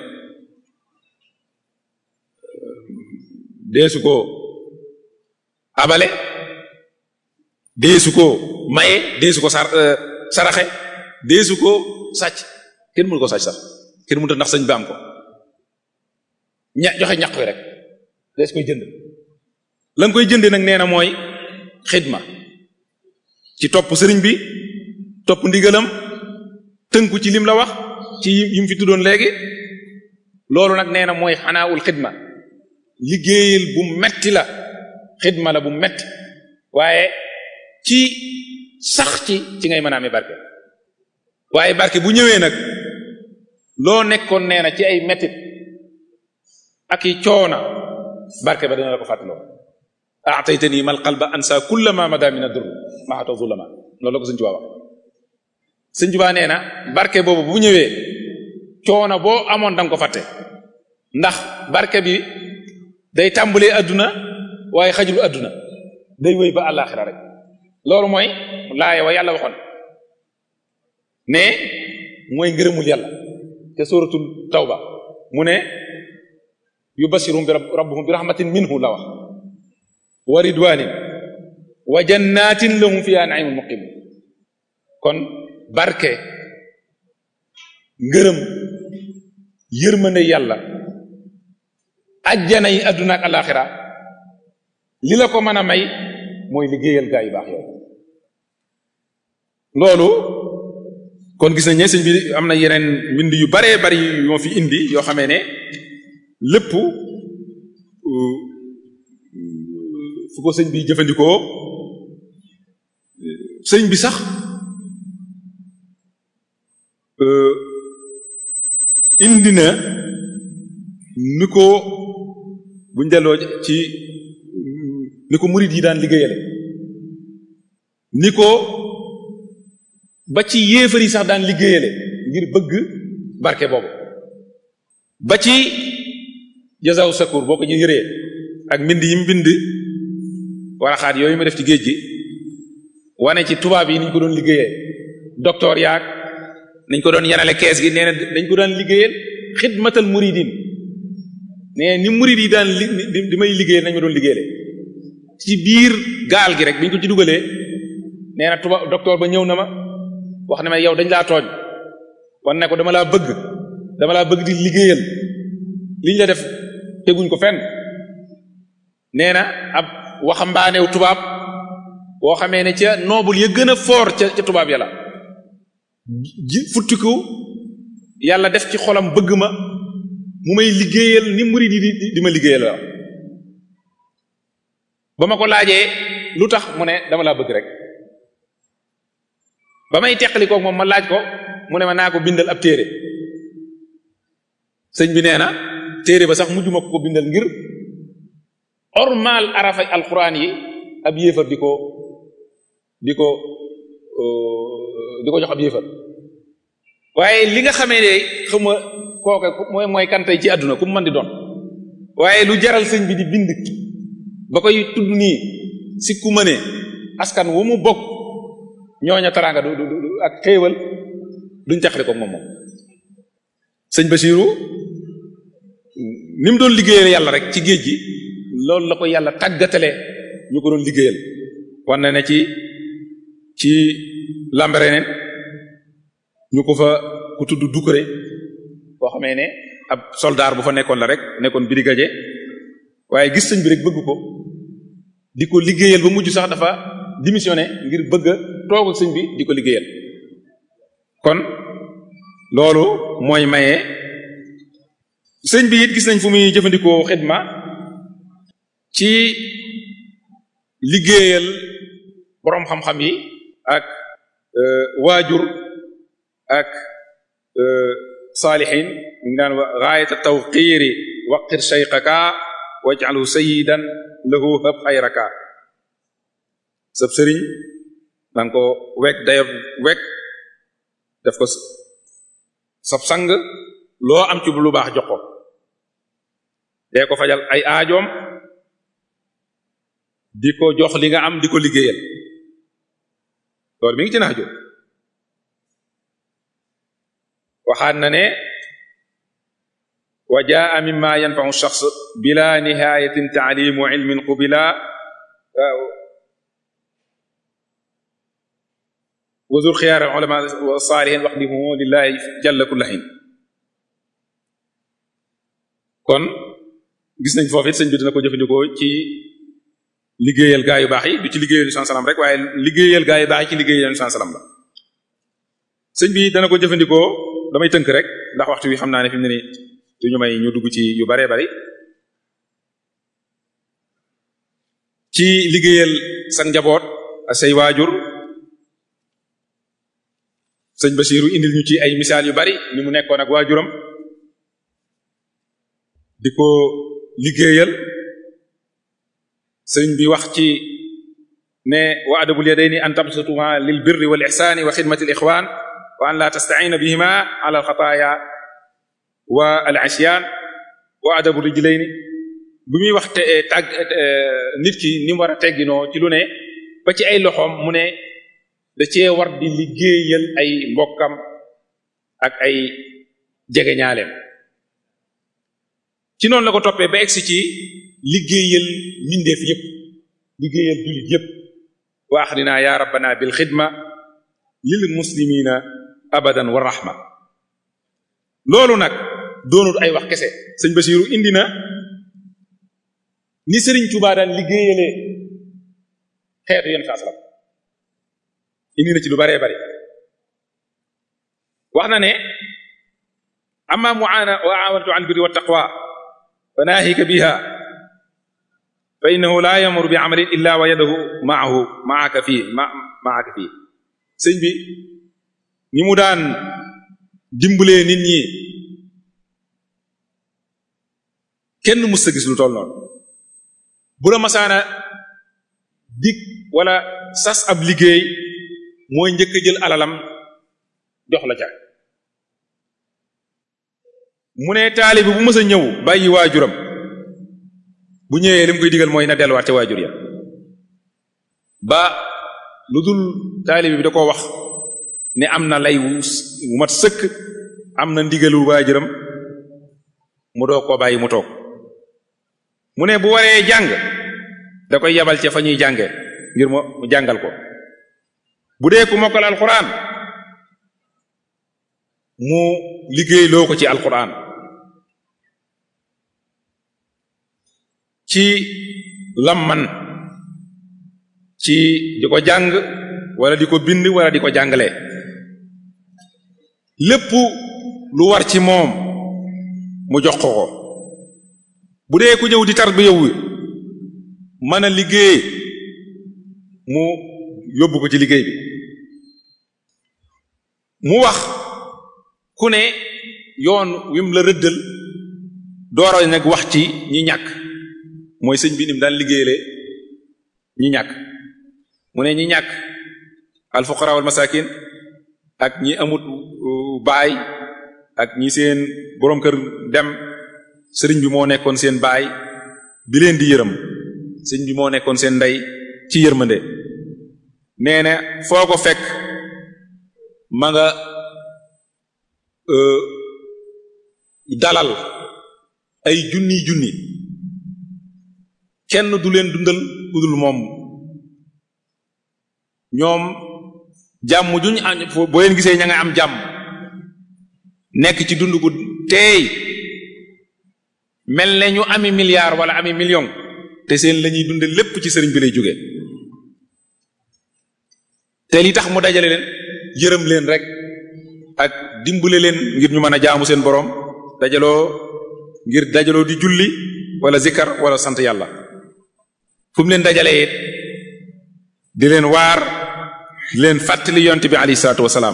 deesu ko abale deesu ko maye deesu ko sar saraxe deesu ko sàcc kenn mënu ko sàcc sax kenn mënut a ndax sëñ bi am ko ña joxe ñaq wi rek deesu koy jënd la nga koy jëndee nag nee na mooy xidma ci topp sëriñ bi topp ndigalam tënku ci lim la wax ci yim fi tuddoon léegi loolu nag nee na mooy xanaawul xidma liggéeyal bu metti la xidma la bu metti waaye ci sax ci ci ngay mën a amee barke waaye barke bu ñëwee nag loo nekkoon nee na ci ay mettit ak i coona barke ba dana la ko fàttaloo aataytani mal qalba ansa kulla ma mada min adur maata zulama loolu la ko sëñ Tuubaa wax sëñ Tuubaa nee na barke boobu bu ñëwee coono boo amoon danga ko fàtte ndax barke bi day tàmbalee adduna waaye xajul adduna day wéy ba àllaaxira rek loolu mooy laaya wa yàlla waxoon ne mooy ngërëmul yàlla te suratul tawba mu ne yubasirum bi rabbuhum bi rahmatin minhu la wax wa ridwanin wa jannatin lahum fiha naimun muqim kon barke ngërëm yërmande yàlla ajjana yi adduna ak alaxira li la ko mën a may mooy liggéeyal gaa yu baax yow loolu kon gis nañ ne sëñ bi am na yeneen mbind yu baree bari yoo fi indi yoo xamee ne lépp fu ko sëñ bi jëfandikoo sëñ bi sax indi na ni ko buñ delloo ci ni ko murid yi daan liggéeyale ni ko ba ci yéefar yi sax daan liggéeyale ngir bëgg barke boobu ba ci jazaw sakur boo ko ñu yëree ak mbind yi mu bind waraxaat yooyu ma def ci géej gi wane ci tubaab yi niñ ko doon liggéeyee docteur yaag nañ ko doon yanale kees gi nee na dañ ko daan liggéeyal xidmatal muridin nee ni murid yi daan li di may liggéeyal nañ ma doon liggéeyale ci biir gaal gi rek biñ ko ci dugalee nee na tubaab docteur ba ñëw na ma wax ne ma yow dañ laa tooñ wan ne ko dama laa bëgg dama laa bëgg di liggéeyal liñ la def teguñ ko fenn nee na ab waxambaanew tubaab boo xamee ne ca noobul ya gën a fort ca ca tubaab yàlla ji futtiku yàlla def ci xolam bëgg ma mu may liggéeyal ni murid yi di di ma liggéeyal la ba ma ko laajee lu tax mu ne dama laa bëgg rek ba may teqali koog moom ma laaj ko mu ne ma naa ko bindal ab téere sëñ bi nee na téere ba sax mujjuma ko ko bindal ngir ormal arafa alquran yi ab yéefar di ko di ko di ko jox ab yéefar waaye li nga xamee ne xam nga kooke mooy mooy kantay ci àdduna ku mu mën di doon waaye lu jaral sëñ bi di bind ba koy tudd nii si ku mënee askan wu mu bokk ñooña taraanga du du ak xéewal duñ taxali ko moom moom sëñ Basiru ni mu doon liggéeyal yàlla rek ci géej gi loolu la ko yàlla tàggatale ñu ko doon liggéeyal wan na ne ci ci Lambaréné ñu ko fa ku tudd Doucouré boo xamee ne ab soldat bu fa nekkoon la rek nekkoon brigadier waaye gis sëñ bi rek bëgg ko di ko liggéeyal ba mujj sax dafa démissionné ngir bëgg a toog ak sëñ bi di ko liggéeyal kon loolu mooy maye sëñ bi it gis nañ fu muy jëfandikoo xidma ci liggéeyal boroom xam-xam yi ak waajur ak saalihin ñu ngi naan wa gaayata tawqiiri waqir shayqaka waj'alhu sayyidan lahu hab xayraka sab sëriñ danga ko wekk dayo wekk def ko sab sang loo am ci lu baax jox ko dee ko fajal ay aajoom di ko jox li nga am di ko liggéeyal loolu mi ngi ci naajo waxaat na ne wa jaa mimma yanfa'u shakhs bila nihayatin ta'limu ilmin qubila wazur xiyaar ulama wa salihin waxdimu lillahi jalla kullahin kon gis nañ foofu it sëñ bi dina ko jëfandikoo ci liggéeyal gaa yu baax yi du ci liggéeyal san salam rek waaye liggéeyal gaa yu baax yi ci liggéeyal san salam la sëñ bi dana ko jëfandikoo damay tënk rek ndax waxtu wi xam naa ne fi mu ne nii duñu may ñu dugg ci yu baree bari ci liggéeyal sa njaboot ak say waajur sëñ Basiiru indil ñu ci ay misaal yu bari ni mu nekkoon ak waajuram di ko liggéeyal sëñ bi wax ci ne wa adabul yadayni an tabsutuma lil birri wal ihsani wa xidmati al ixwan wa an la tasta'ina bihima ala al xataaya wa al asyan wa adabu rijlayni bi muy wax te tàgg nit ki ni mu war a tegginoo ci lu ne ba ci ay loxoom mu ne da cee war di liggéeyal ay mbokkam ak ay jegeñaaleem ci noonu la ko toppee ba egsi ci liggéeyal mbindeef yépp liggéeyal jullit yépp wa axrina ya rabbana bil xidma lil muslimina abadan wa rahma loolu nag doonut ay wax kese sëñ Basiiru indi na ni Sëriñ Tuubaa daan liggéeyalee xeetu yenn saa salam indi na ci lu baree bari wax na ne amma muana wa awanatu al birri wa taqwa fa naahika biha fa innahu la yamuru bi amalin illa wa yadahu maahu maaka fii ma maaka fii sëñ bi ni mu daan dimbalee nit ñi kenn mus sa gis lu toll noonu bu la masaana dig wala sas ab liggéey mooy njëkk a jël alalam jox la ca mu ne taalibi bu mës a ñëw bàyyi waajuram bu ñëwee li mu koy digal mooy na delluwaat ca waajur ya ba lu dul taalibi bi da ko wax ne am na lay wu mat sëkk am na ndigalu waajuram mu doo koo bàyyi mu toog mu ne bu waree jàng da koy yabal ca fa ñuy jànge ngir mu jàngal ko bu dee ku mokkal alquran mu liggéey loo ko ci alquran ci lamman ci di ko jàng wala di ko bind wala di ko jàngale lépp lu war ci moom mu jox ko ko bu dee ku ñëw di tarbiya wu mën a liggéey mu yóbbu ko ci liggéey bi mu wax ku ne yoon wi mu la rëddal dooro nag wax ci ñi ñàkk mooy sëñ bi nim daan liggéeyale ñi ñàkk mu ne ñi ñàkk al fuqara wal masakin ak ñi amut baay ak ñi seen boroom kër dem sëriñ bi moo nekkoon seen baay bi leen di yërëm sëriñ bi moo nekkoon seen ndey ci yërmande nee na foo ko fekk ma nga dalal ay junni junni kenn du leen dundal kudul moom ñoom jàmm juñ am boo leen gisee ña nga am jàmm nekk ci dund gu teey mel ne ñu ami milliard wala ami million te seen la ñuy dunde lépp ci sëriñ bi lay jóge te li tax mu dajale leen yërëm leen rek ak dimbale leen ngir ñu mën a jaamu seen boroom dajaloo ngir dajaloo di julli wala zikkar wala sant yàlla fu mu leen dajalee it di leen waar di leen fàttali yonte bi alayhi salaatu wasalaam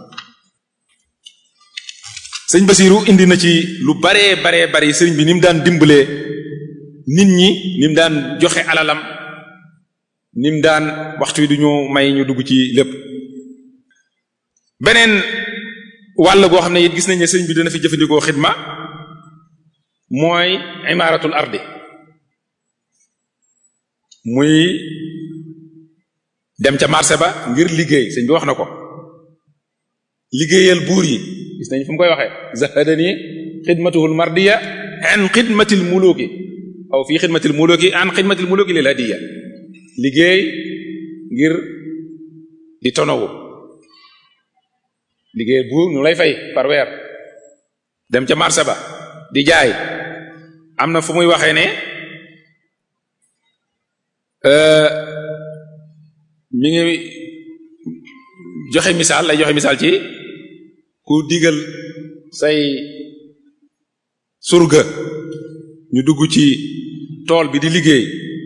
sëñ Basiru indi na ci lu baree baree bari sëriñ bi ni mu daan dimbalee nit ñi ni mu daan joxe alalam ni mu daan waxtu wi du ñu may ñu dugg ci lépp beneen wàll goo xam ne it gis nañ ne sëriñ bi dina fi jëfandikoo xidma mooy imaaratul ardi muy dem ca marché ba ngir liggéey sëñ bi wax na ko liggéeyal buur yi gis nañ fu mu koy waxee zahadani xidmatuhul mardiya an xidmatil muluki aw fii xidmatil muluki an xidmatil muluki lil hadiya liggéey ngir di tonowu liggéeyal buur ñu lay fay par weer dem ca marché ba di jaay am na fu muy waxee ne mi ngi joxe misaal lay joxe misaal ci ku digal say surga ñu dugg ci tool bi di liggéey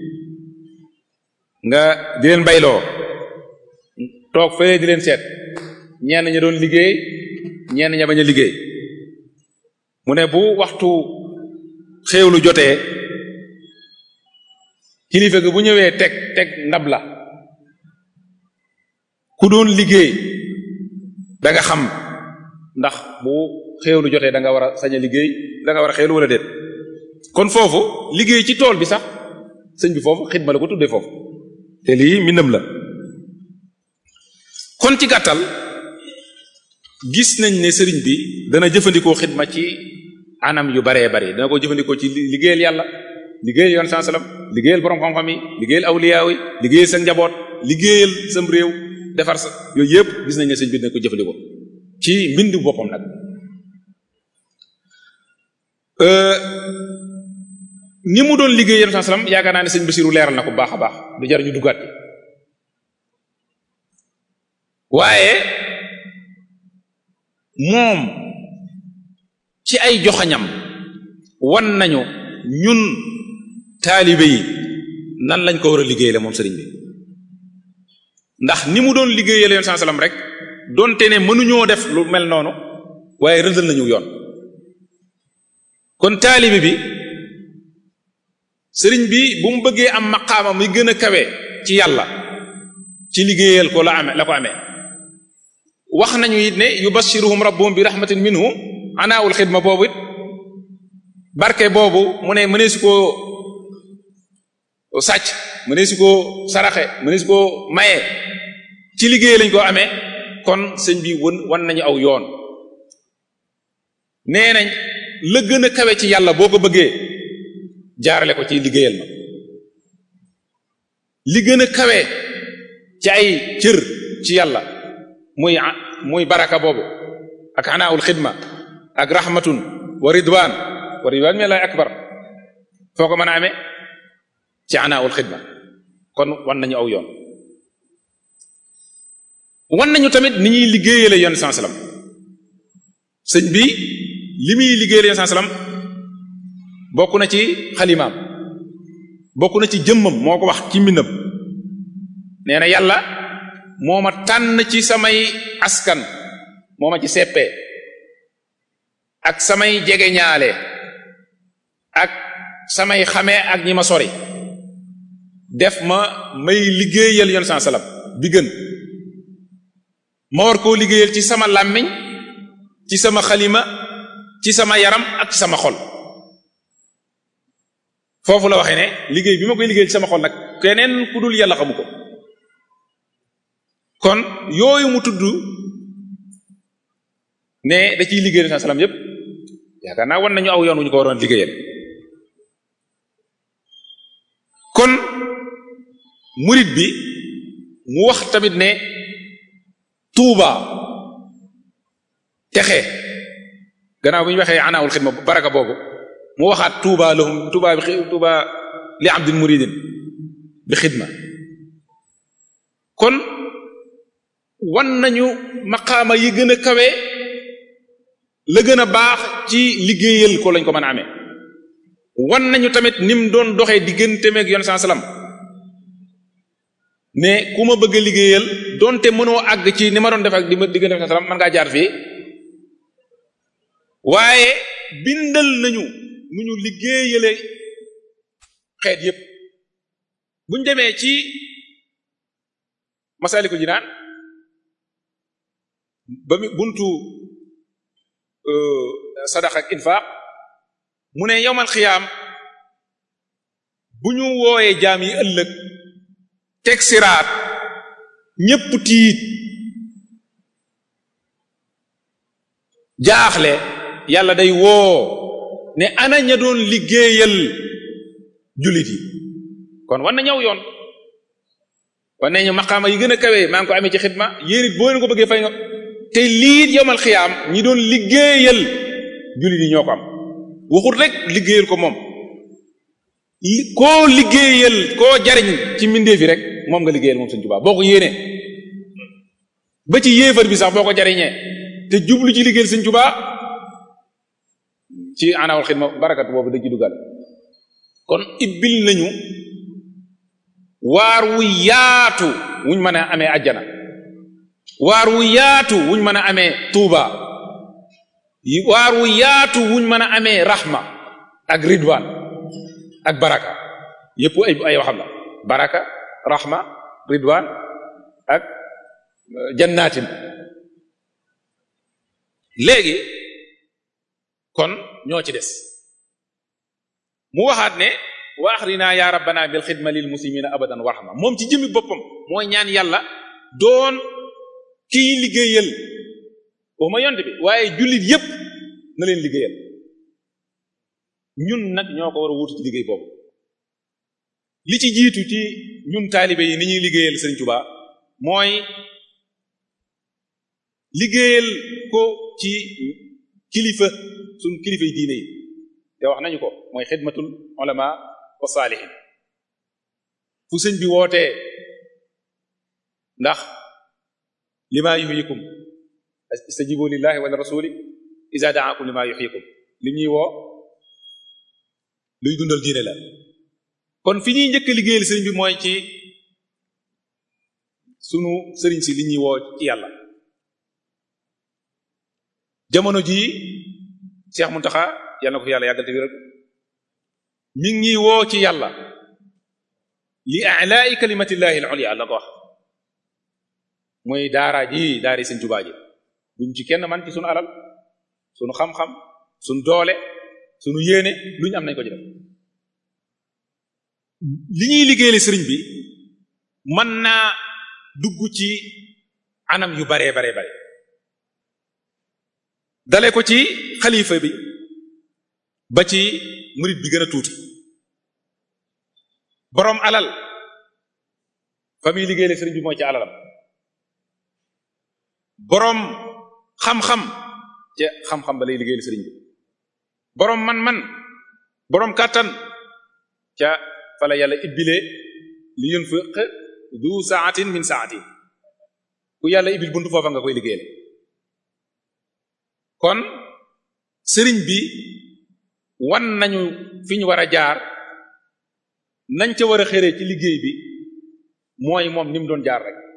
nga di leen bayloo toog fee di leen seet ñenn ña doon liggéey ñenn ña bañ a liggéey mu ne bu waxtu xéewlu jotee kilifa gi bu ñëwee teg teg ndab la ku doon liggéey da nga xam ndax bu xéewlu jotee da nga war a sañ a liggéey da nga war a xéewlu wala déet kon foofu liggéey ci tool bi sax sëñ bi foofu xidma la ko tuddee foofu te lii mbindam la kon ci gàttal gis nañ ne sëriñ bi dana jëfandikoo xidma ci anam yu baree bari dana ko jëfandikoo ci liggéeyal yàlla liggéeyal yoon saa salaam liggéeyal borom xam-xam yi liggéeyal awliyaaw yi liggéeyal seen njaboot liggéeyal sam réew defar sa yooyu yëpp gis nañ ne sëñ bi dina ko jëfandikoo ci mbindu boppam nag ni mu doon liggéey yoon saa salaam yaakaar naa ne sëñ Basiru leeral na ko baax a baax du jar ñu duggaat ci waaye moom ci ay joxañam wan nañu ñun taalibe yi nan lañ ko war a liggéeyale moom sëriñ bi ndax ni mu doon liggéeyale yoon saa salaam rek donte ne mënuñoo def lu mel noonu waaye rëddal nañu yoon kon taalibe bi sëriñ bi bu mu bëggee am maqaama muy gën a kawe ci yàlla ci liggéeyal ko la amee la ko amee wax nañu it ne yubashiruhum rabbuhum bi rahmatin minhu anaawul xidma boobu it barke boobu mu ne mënee su koo sàcc mënee su koo saraxe mënee su koo maye ci liggéey lañ ko amee kon sëñ bi wan wan nañu aw yoon nee nañ la gën a kawe ci yàlla boo ko bëggee jaarale ko ci liggéeyal ma li gën a kawe ci ay cër ci yàlla muy muy baraka boobu ak anaawul xidma ak rahmatun wa ridwan wa ridwan mi lay akbar foo ko mën a amee ci anaawul xidma kon wan nañu aw yoon wan nañu tamit ni ñuy liggéeyale yoon saa salaam sëñ bi li muy liggéeyale yoon saa salaam bokk na ci xalimaam bokk na ci jëmmam moo ko wax ci mbindam nee na yàlla moo ma tànn ci samay askan moo ma ci seppee ak samay jegeñaale ak samay xamee ak ñi ma sori def ma may liggéeyal yoon saa salaam bi gën ma war koo liggéeyal ci sama làmmiñ ci sama xalima ci sama yaram ak ci sama xol foofu la waxee ne liggéey bi ma koy liggéeyal ci sama xol nag keneen ku dul yàlla xamu ko kon yooyu mu tudd ne da ciy liggéeyal saa salaam yépp yaakaar naa wan nañu aw yoon wu ñu ko waroon liggéeyal kon murid bi mu wax tamit ne tuuba texe gannaaw bi ñu waxee anaawul xidma baraka boobu mu waxaat tuuba lahum tuuba bi tuuba li abdin muridin bi xidma kon wan nañu maqaama yi gën a kawe la gën a baax ci liggéeyal ko lañ ko mën a amee wan nañu tamit ni mu doon doxee diggante meeg yoon saa salaam ne ku ma bëgg a liggéeyal donte mënoo àgg ci ni ma doon def ak di ma diggante saa salaam mën ngaa jaar fii waaye bindal nañu nu ñu liggéeyale xeet yépp buñ demee ci Masaalikul Jinaan ba mu buntu sadaqa ak infaq mu ne yowmal xiyaam bu ñu wooyee jaam yi ëllëg teg siraat ñépp tiit jaaxle yàlla day woo ne ana ña doon liggéeyal jullit yi kon war na ñëw yoon war nañu maqaama yi gën a kawee maa ngi ko amee ci xidma yéen it boo leen ko bëggee fay nga te liit yowmal xiyaam ñi doon liggéeyal jullit yi ñoo ko am waxut rek liggéeyal ko moom koo liggéeyal koo jariñ ci mbindeef yi rek moom nga liggéeyal moom Sëñ Tuubaa boo ko yéenee ba ci yéefar bi sax boo ko jariñee te jublu ci liggéeyal Sëñ Tuubaa ci anawal xidma barakat boobu da ci dugal kon ibbil nañu waar wu yaatu wuñ mën a amee ajjana waar wu yaatu wuñ mën a amee tuuba waar wu yaatu wuñ mën a amee rahma ak ridwan ak baraka yépp ay ay waxam la baraka rahma ridwan ak jannatin léegi kon ñoo ci des mu waxaat ne wa axrina ya rabbana bil xidma lil muslimina abadan warxama moom ci jëmmi boppam mooy ñaan yàlla doon kiy liggéeyal waxuma yonte bi waaye jullit yépp na leen liggéeyal ñun nag ñoo ko war a wuutu ci liggéey boobu li ci jiitu ci ñun taalibe yi ni ñuy liggéeyal Sëriñ Tuubaa mooy liggéeyal ko ci kilifa suñ kilifa yi diine yi te wax nañu ko mooy xidmatul ulama wa saalihin fu sëñ bi wootee ndax lima yuhyikum istajibu lillahi wala rasuli iza da'akum lima yuhyikum li ñuy woo luy dundal diine la kon fi ñuy njëkk liggéeyal sëriñ bi mooy ci sunu sëriñ si li ñuy woo ci yàlla jamono jii Cheikh Muntaxa yàlla na ko yàlla yàggal te wéral mi ngi ñuy woo ci yàlla li a'la'i kalimatillahi al-ulya la ko wax mooy daara ji daara Sëriñ Tuubaa ji buñ ci kenn man ci sunu alal sunu xam-xam sunu doole sunu yéene lu ñu am nañ ko ci def li ñuy liggéeyale sëriñ bi mën naa dugg ci anam yu baree baree bare dale ko ci xalifa bi ba ci murid bi gën a tuuti boroom alal fa muy liggéeyale sëriñ bi mooy ci alalam boroom xam-xam ca xam-xam ba lay liggéeyal sëriñ bi boroom man-man boroom kàttan ca fa la yàlla ibbilee li yunfiq du saatin min saati ku yàlla ibbil buntu foofa nga koy liggéeyal kon sëriñ bi wan nañu fi ñu war a jaar nañ ca war a xëree ci liggéey bi mooy moom ni mu doon jaar rek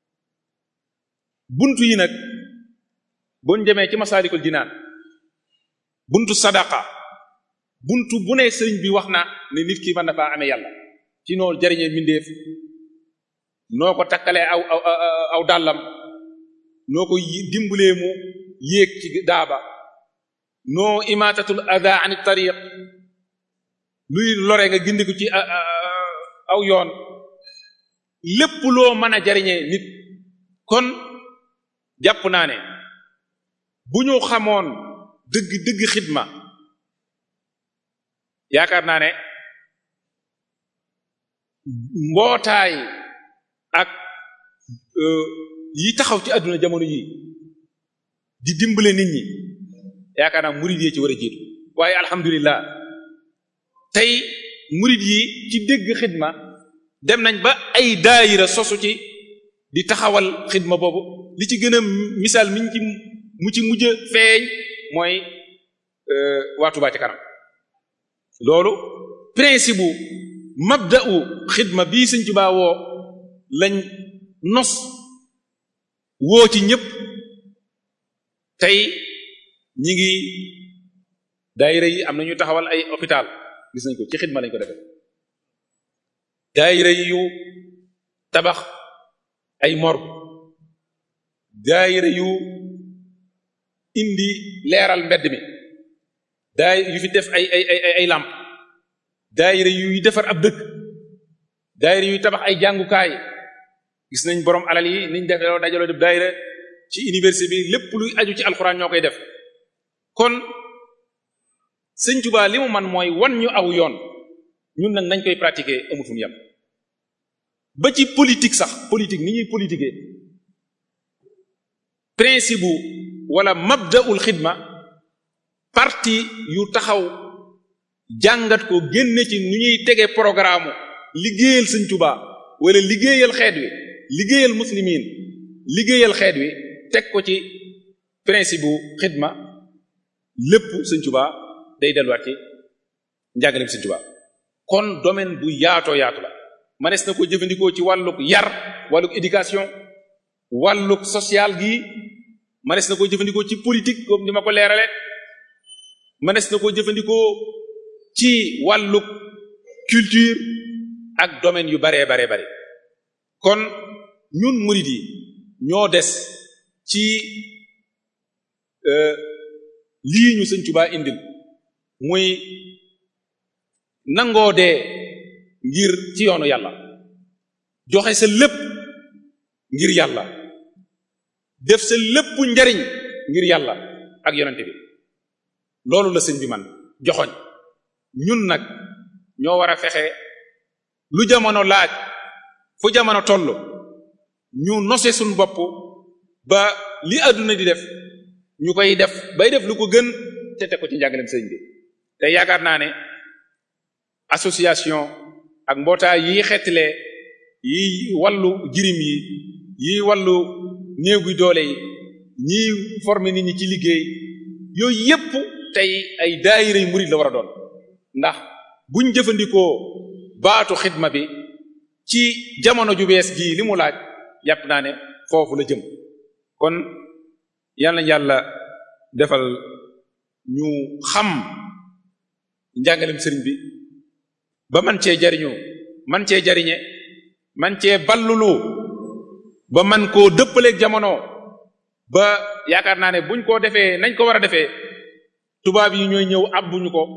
buntu yi nag buñ demee ci masaalikul jinaan buntu sadaqa buntu bu ne sëriñ bi wax na ne nit ki mën na faa amee yàlla ci noo jariñee mbindeef noo ko takkalee aw aw aw dàllam noo ko dimbalee mu yéeg ci daaba noo imaatatul ada an tariq luy lore nga gindiku ci aw yoon lépp loo mën a jariñee nit kon jàpp naa ne bu ñu xamoon dëgg dëgg xidma yaakaar naa ne mbootaay ak yi taxaw ci àdduna jamono yi di dimbale nit ñi yaakaar naa murid yi ci war a jiitu waaye alhamdulilah tey murid yi ci dégg xidma dem nañ ba ay daayira sosu ci di taxawal xidma boobu li ci gën a misaal miñ ci mu ci mujj feeñ mooy waa Touba ci kanam loolu principe bu mabda'u xidma bii Sëriñ Tuubaa woo lañ nos woo ci ñëpp tey ñi ngi daayira yi am na ñu taxawal ay hôpital gis nañ ko ci xidma lañ ko defee daayira yu tabax ay morgue daayira yu indi leeral mbedd mi daay yu fi def ay ay ay ay làmp daayira yuy defar ab dëkk daayira yuy tabax ay jàngukaay gis nañ borom alal yi niñ def dajaloo def daayira ci université bi lépp luy aju ci alxuraan ñoo koy def kon sëñ Tuubaa li mu man mooy wan ñu aw yoon ñun nag nañ koy pratiquer amul fu mu yem ba ci politique sax politique ni ñuy politiquer principe bu wala mabda'ul xidma parti yu taxaw jàngat ko génne ci nu ñuy tege programme liggéeyal sëñ Tuubaa wala liggéeyal xeet wi liggéeyal muslimin liggéeyal xeet wi teg ko ci principe bu xidma lépp sëñ Tuubaa day delluwaat ci njàngaleem sëñ Tuubaa kon domaine bu yaatoo yaatu la manees na ko jëfandikoo ci wàlluk yar wàlluk éducation wàlluk social gi manees na ko jëfandikoo ci politique comme ni ma ko leerale manees na ko jëfandikoo ci wàlluk culture ak domaine yu baree baree bare kon ñun murid yi ñoo des ci lii ñu sëñ Tuubaa indil muy nangoo dee ngir ci yoonu yàlla joxe sa lépp ngir yàlla def sa lépp njariñ ngir yàlla ak yonente bi loolu la sëñ bi man joxoñ ñun nag ñoo war a fexe lu jamono laaj fu jamono toll ñu nose suñ bopp ba li àdduna di def ñu koy def bay def lu ko gën te teg ko ci njàngaleem sëñ bi te yaakaar naa ne association ak mbootaay yi xeetlee yi wàllu jirim yi yi wàllu néew gi doole yi ñiy former nit ñi ci liggéey yooyu yépp tey ay daayira yu murid la war a doon ndax buñ jëfandikoo baatu xidma bi ci jamono ju bees gii li mu laaj yàpp naa ne foofu la jëm kon yal na yàlla defal ñu xam njàngalem sëriñ bi ba man cee jariñu man cee jariñe man cee ballulu ba man koo dëppaleeg jamono ba yaakaar naa ne buñ ko defee nañ ko war a defee tubaab yi ñooy ñëw abbuñu ko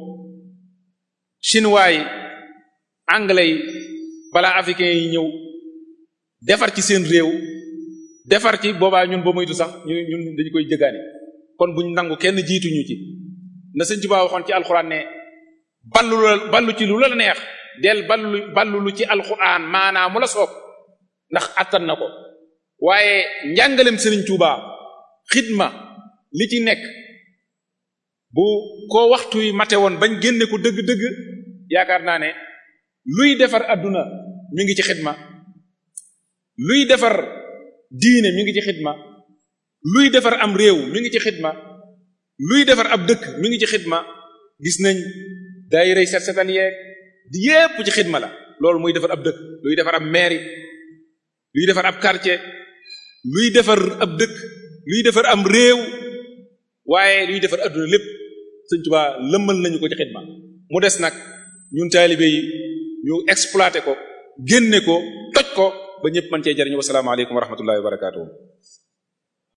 chinois yi anglais yi balaa africains yi ñëw defar ci seen réew defar ci boobaa ñun ba moytu sax ñu ñun dañu koy jëgaani kon buñ nangu kenn jiituñu ci na sëñ Tuubaa waxoon ci alxuraan ne ballu la ballu ci lu la neex del ballu ballu lu ci alxuraan maanaam mu la soob ndax attan na ko waaye njàngalem sëriñ Tuubaa xidma li ci nekk bu ko waxtu yi mate woon bañ génne ko dëgg-dëgg yaakaar naa ne luy defar adduna mi ngi ci xidma luy defar diine mi ngi ci xidma luy defar am réew mi ngi ci xidma luy defar ab dëkk mi ngi ci xidma gis nañ daayira set setal yeeg di yépp ci xidma la loolu muy defar ab dëkk luy defar ab mairie luy defar ab quartier luy defar ab dëkk luy defar am réew waaye luy defar adduna lépp Sëñ Tuubaa lëmmal nañu ko ci xidma mu des nag ñun taalibe yi ñu exploité ko génne ko toj ko ba ñëpp mën cee jariñu wasalaamaaleykum wa rahmatullahi wa barakatuh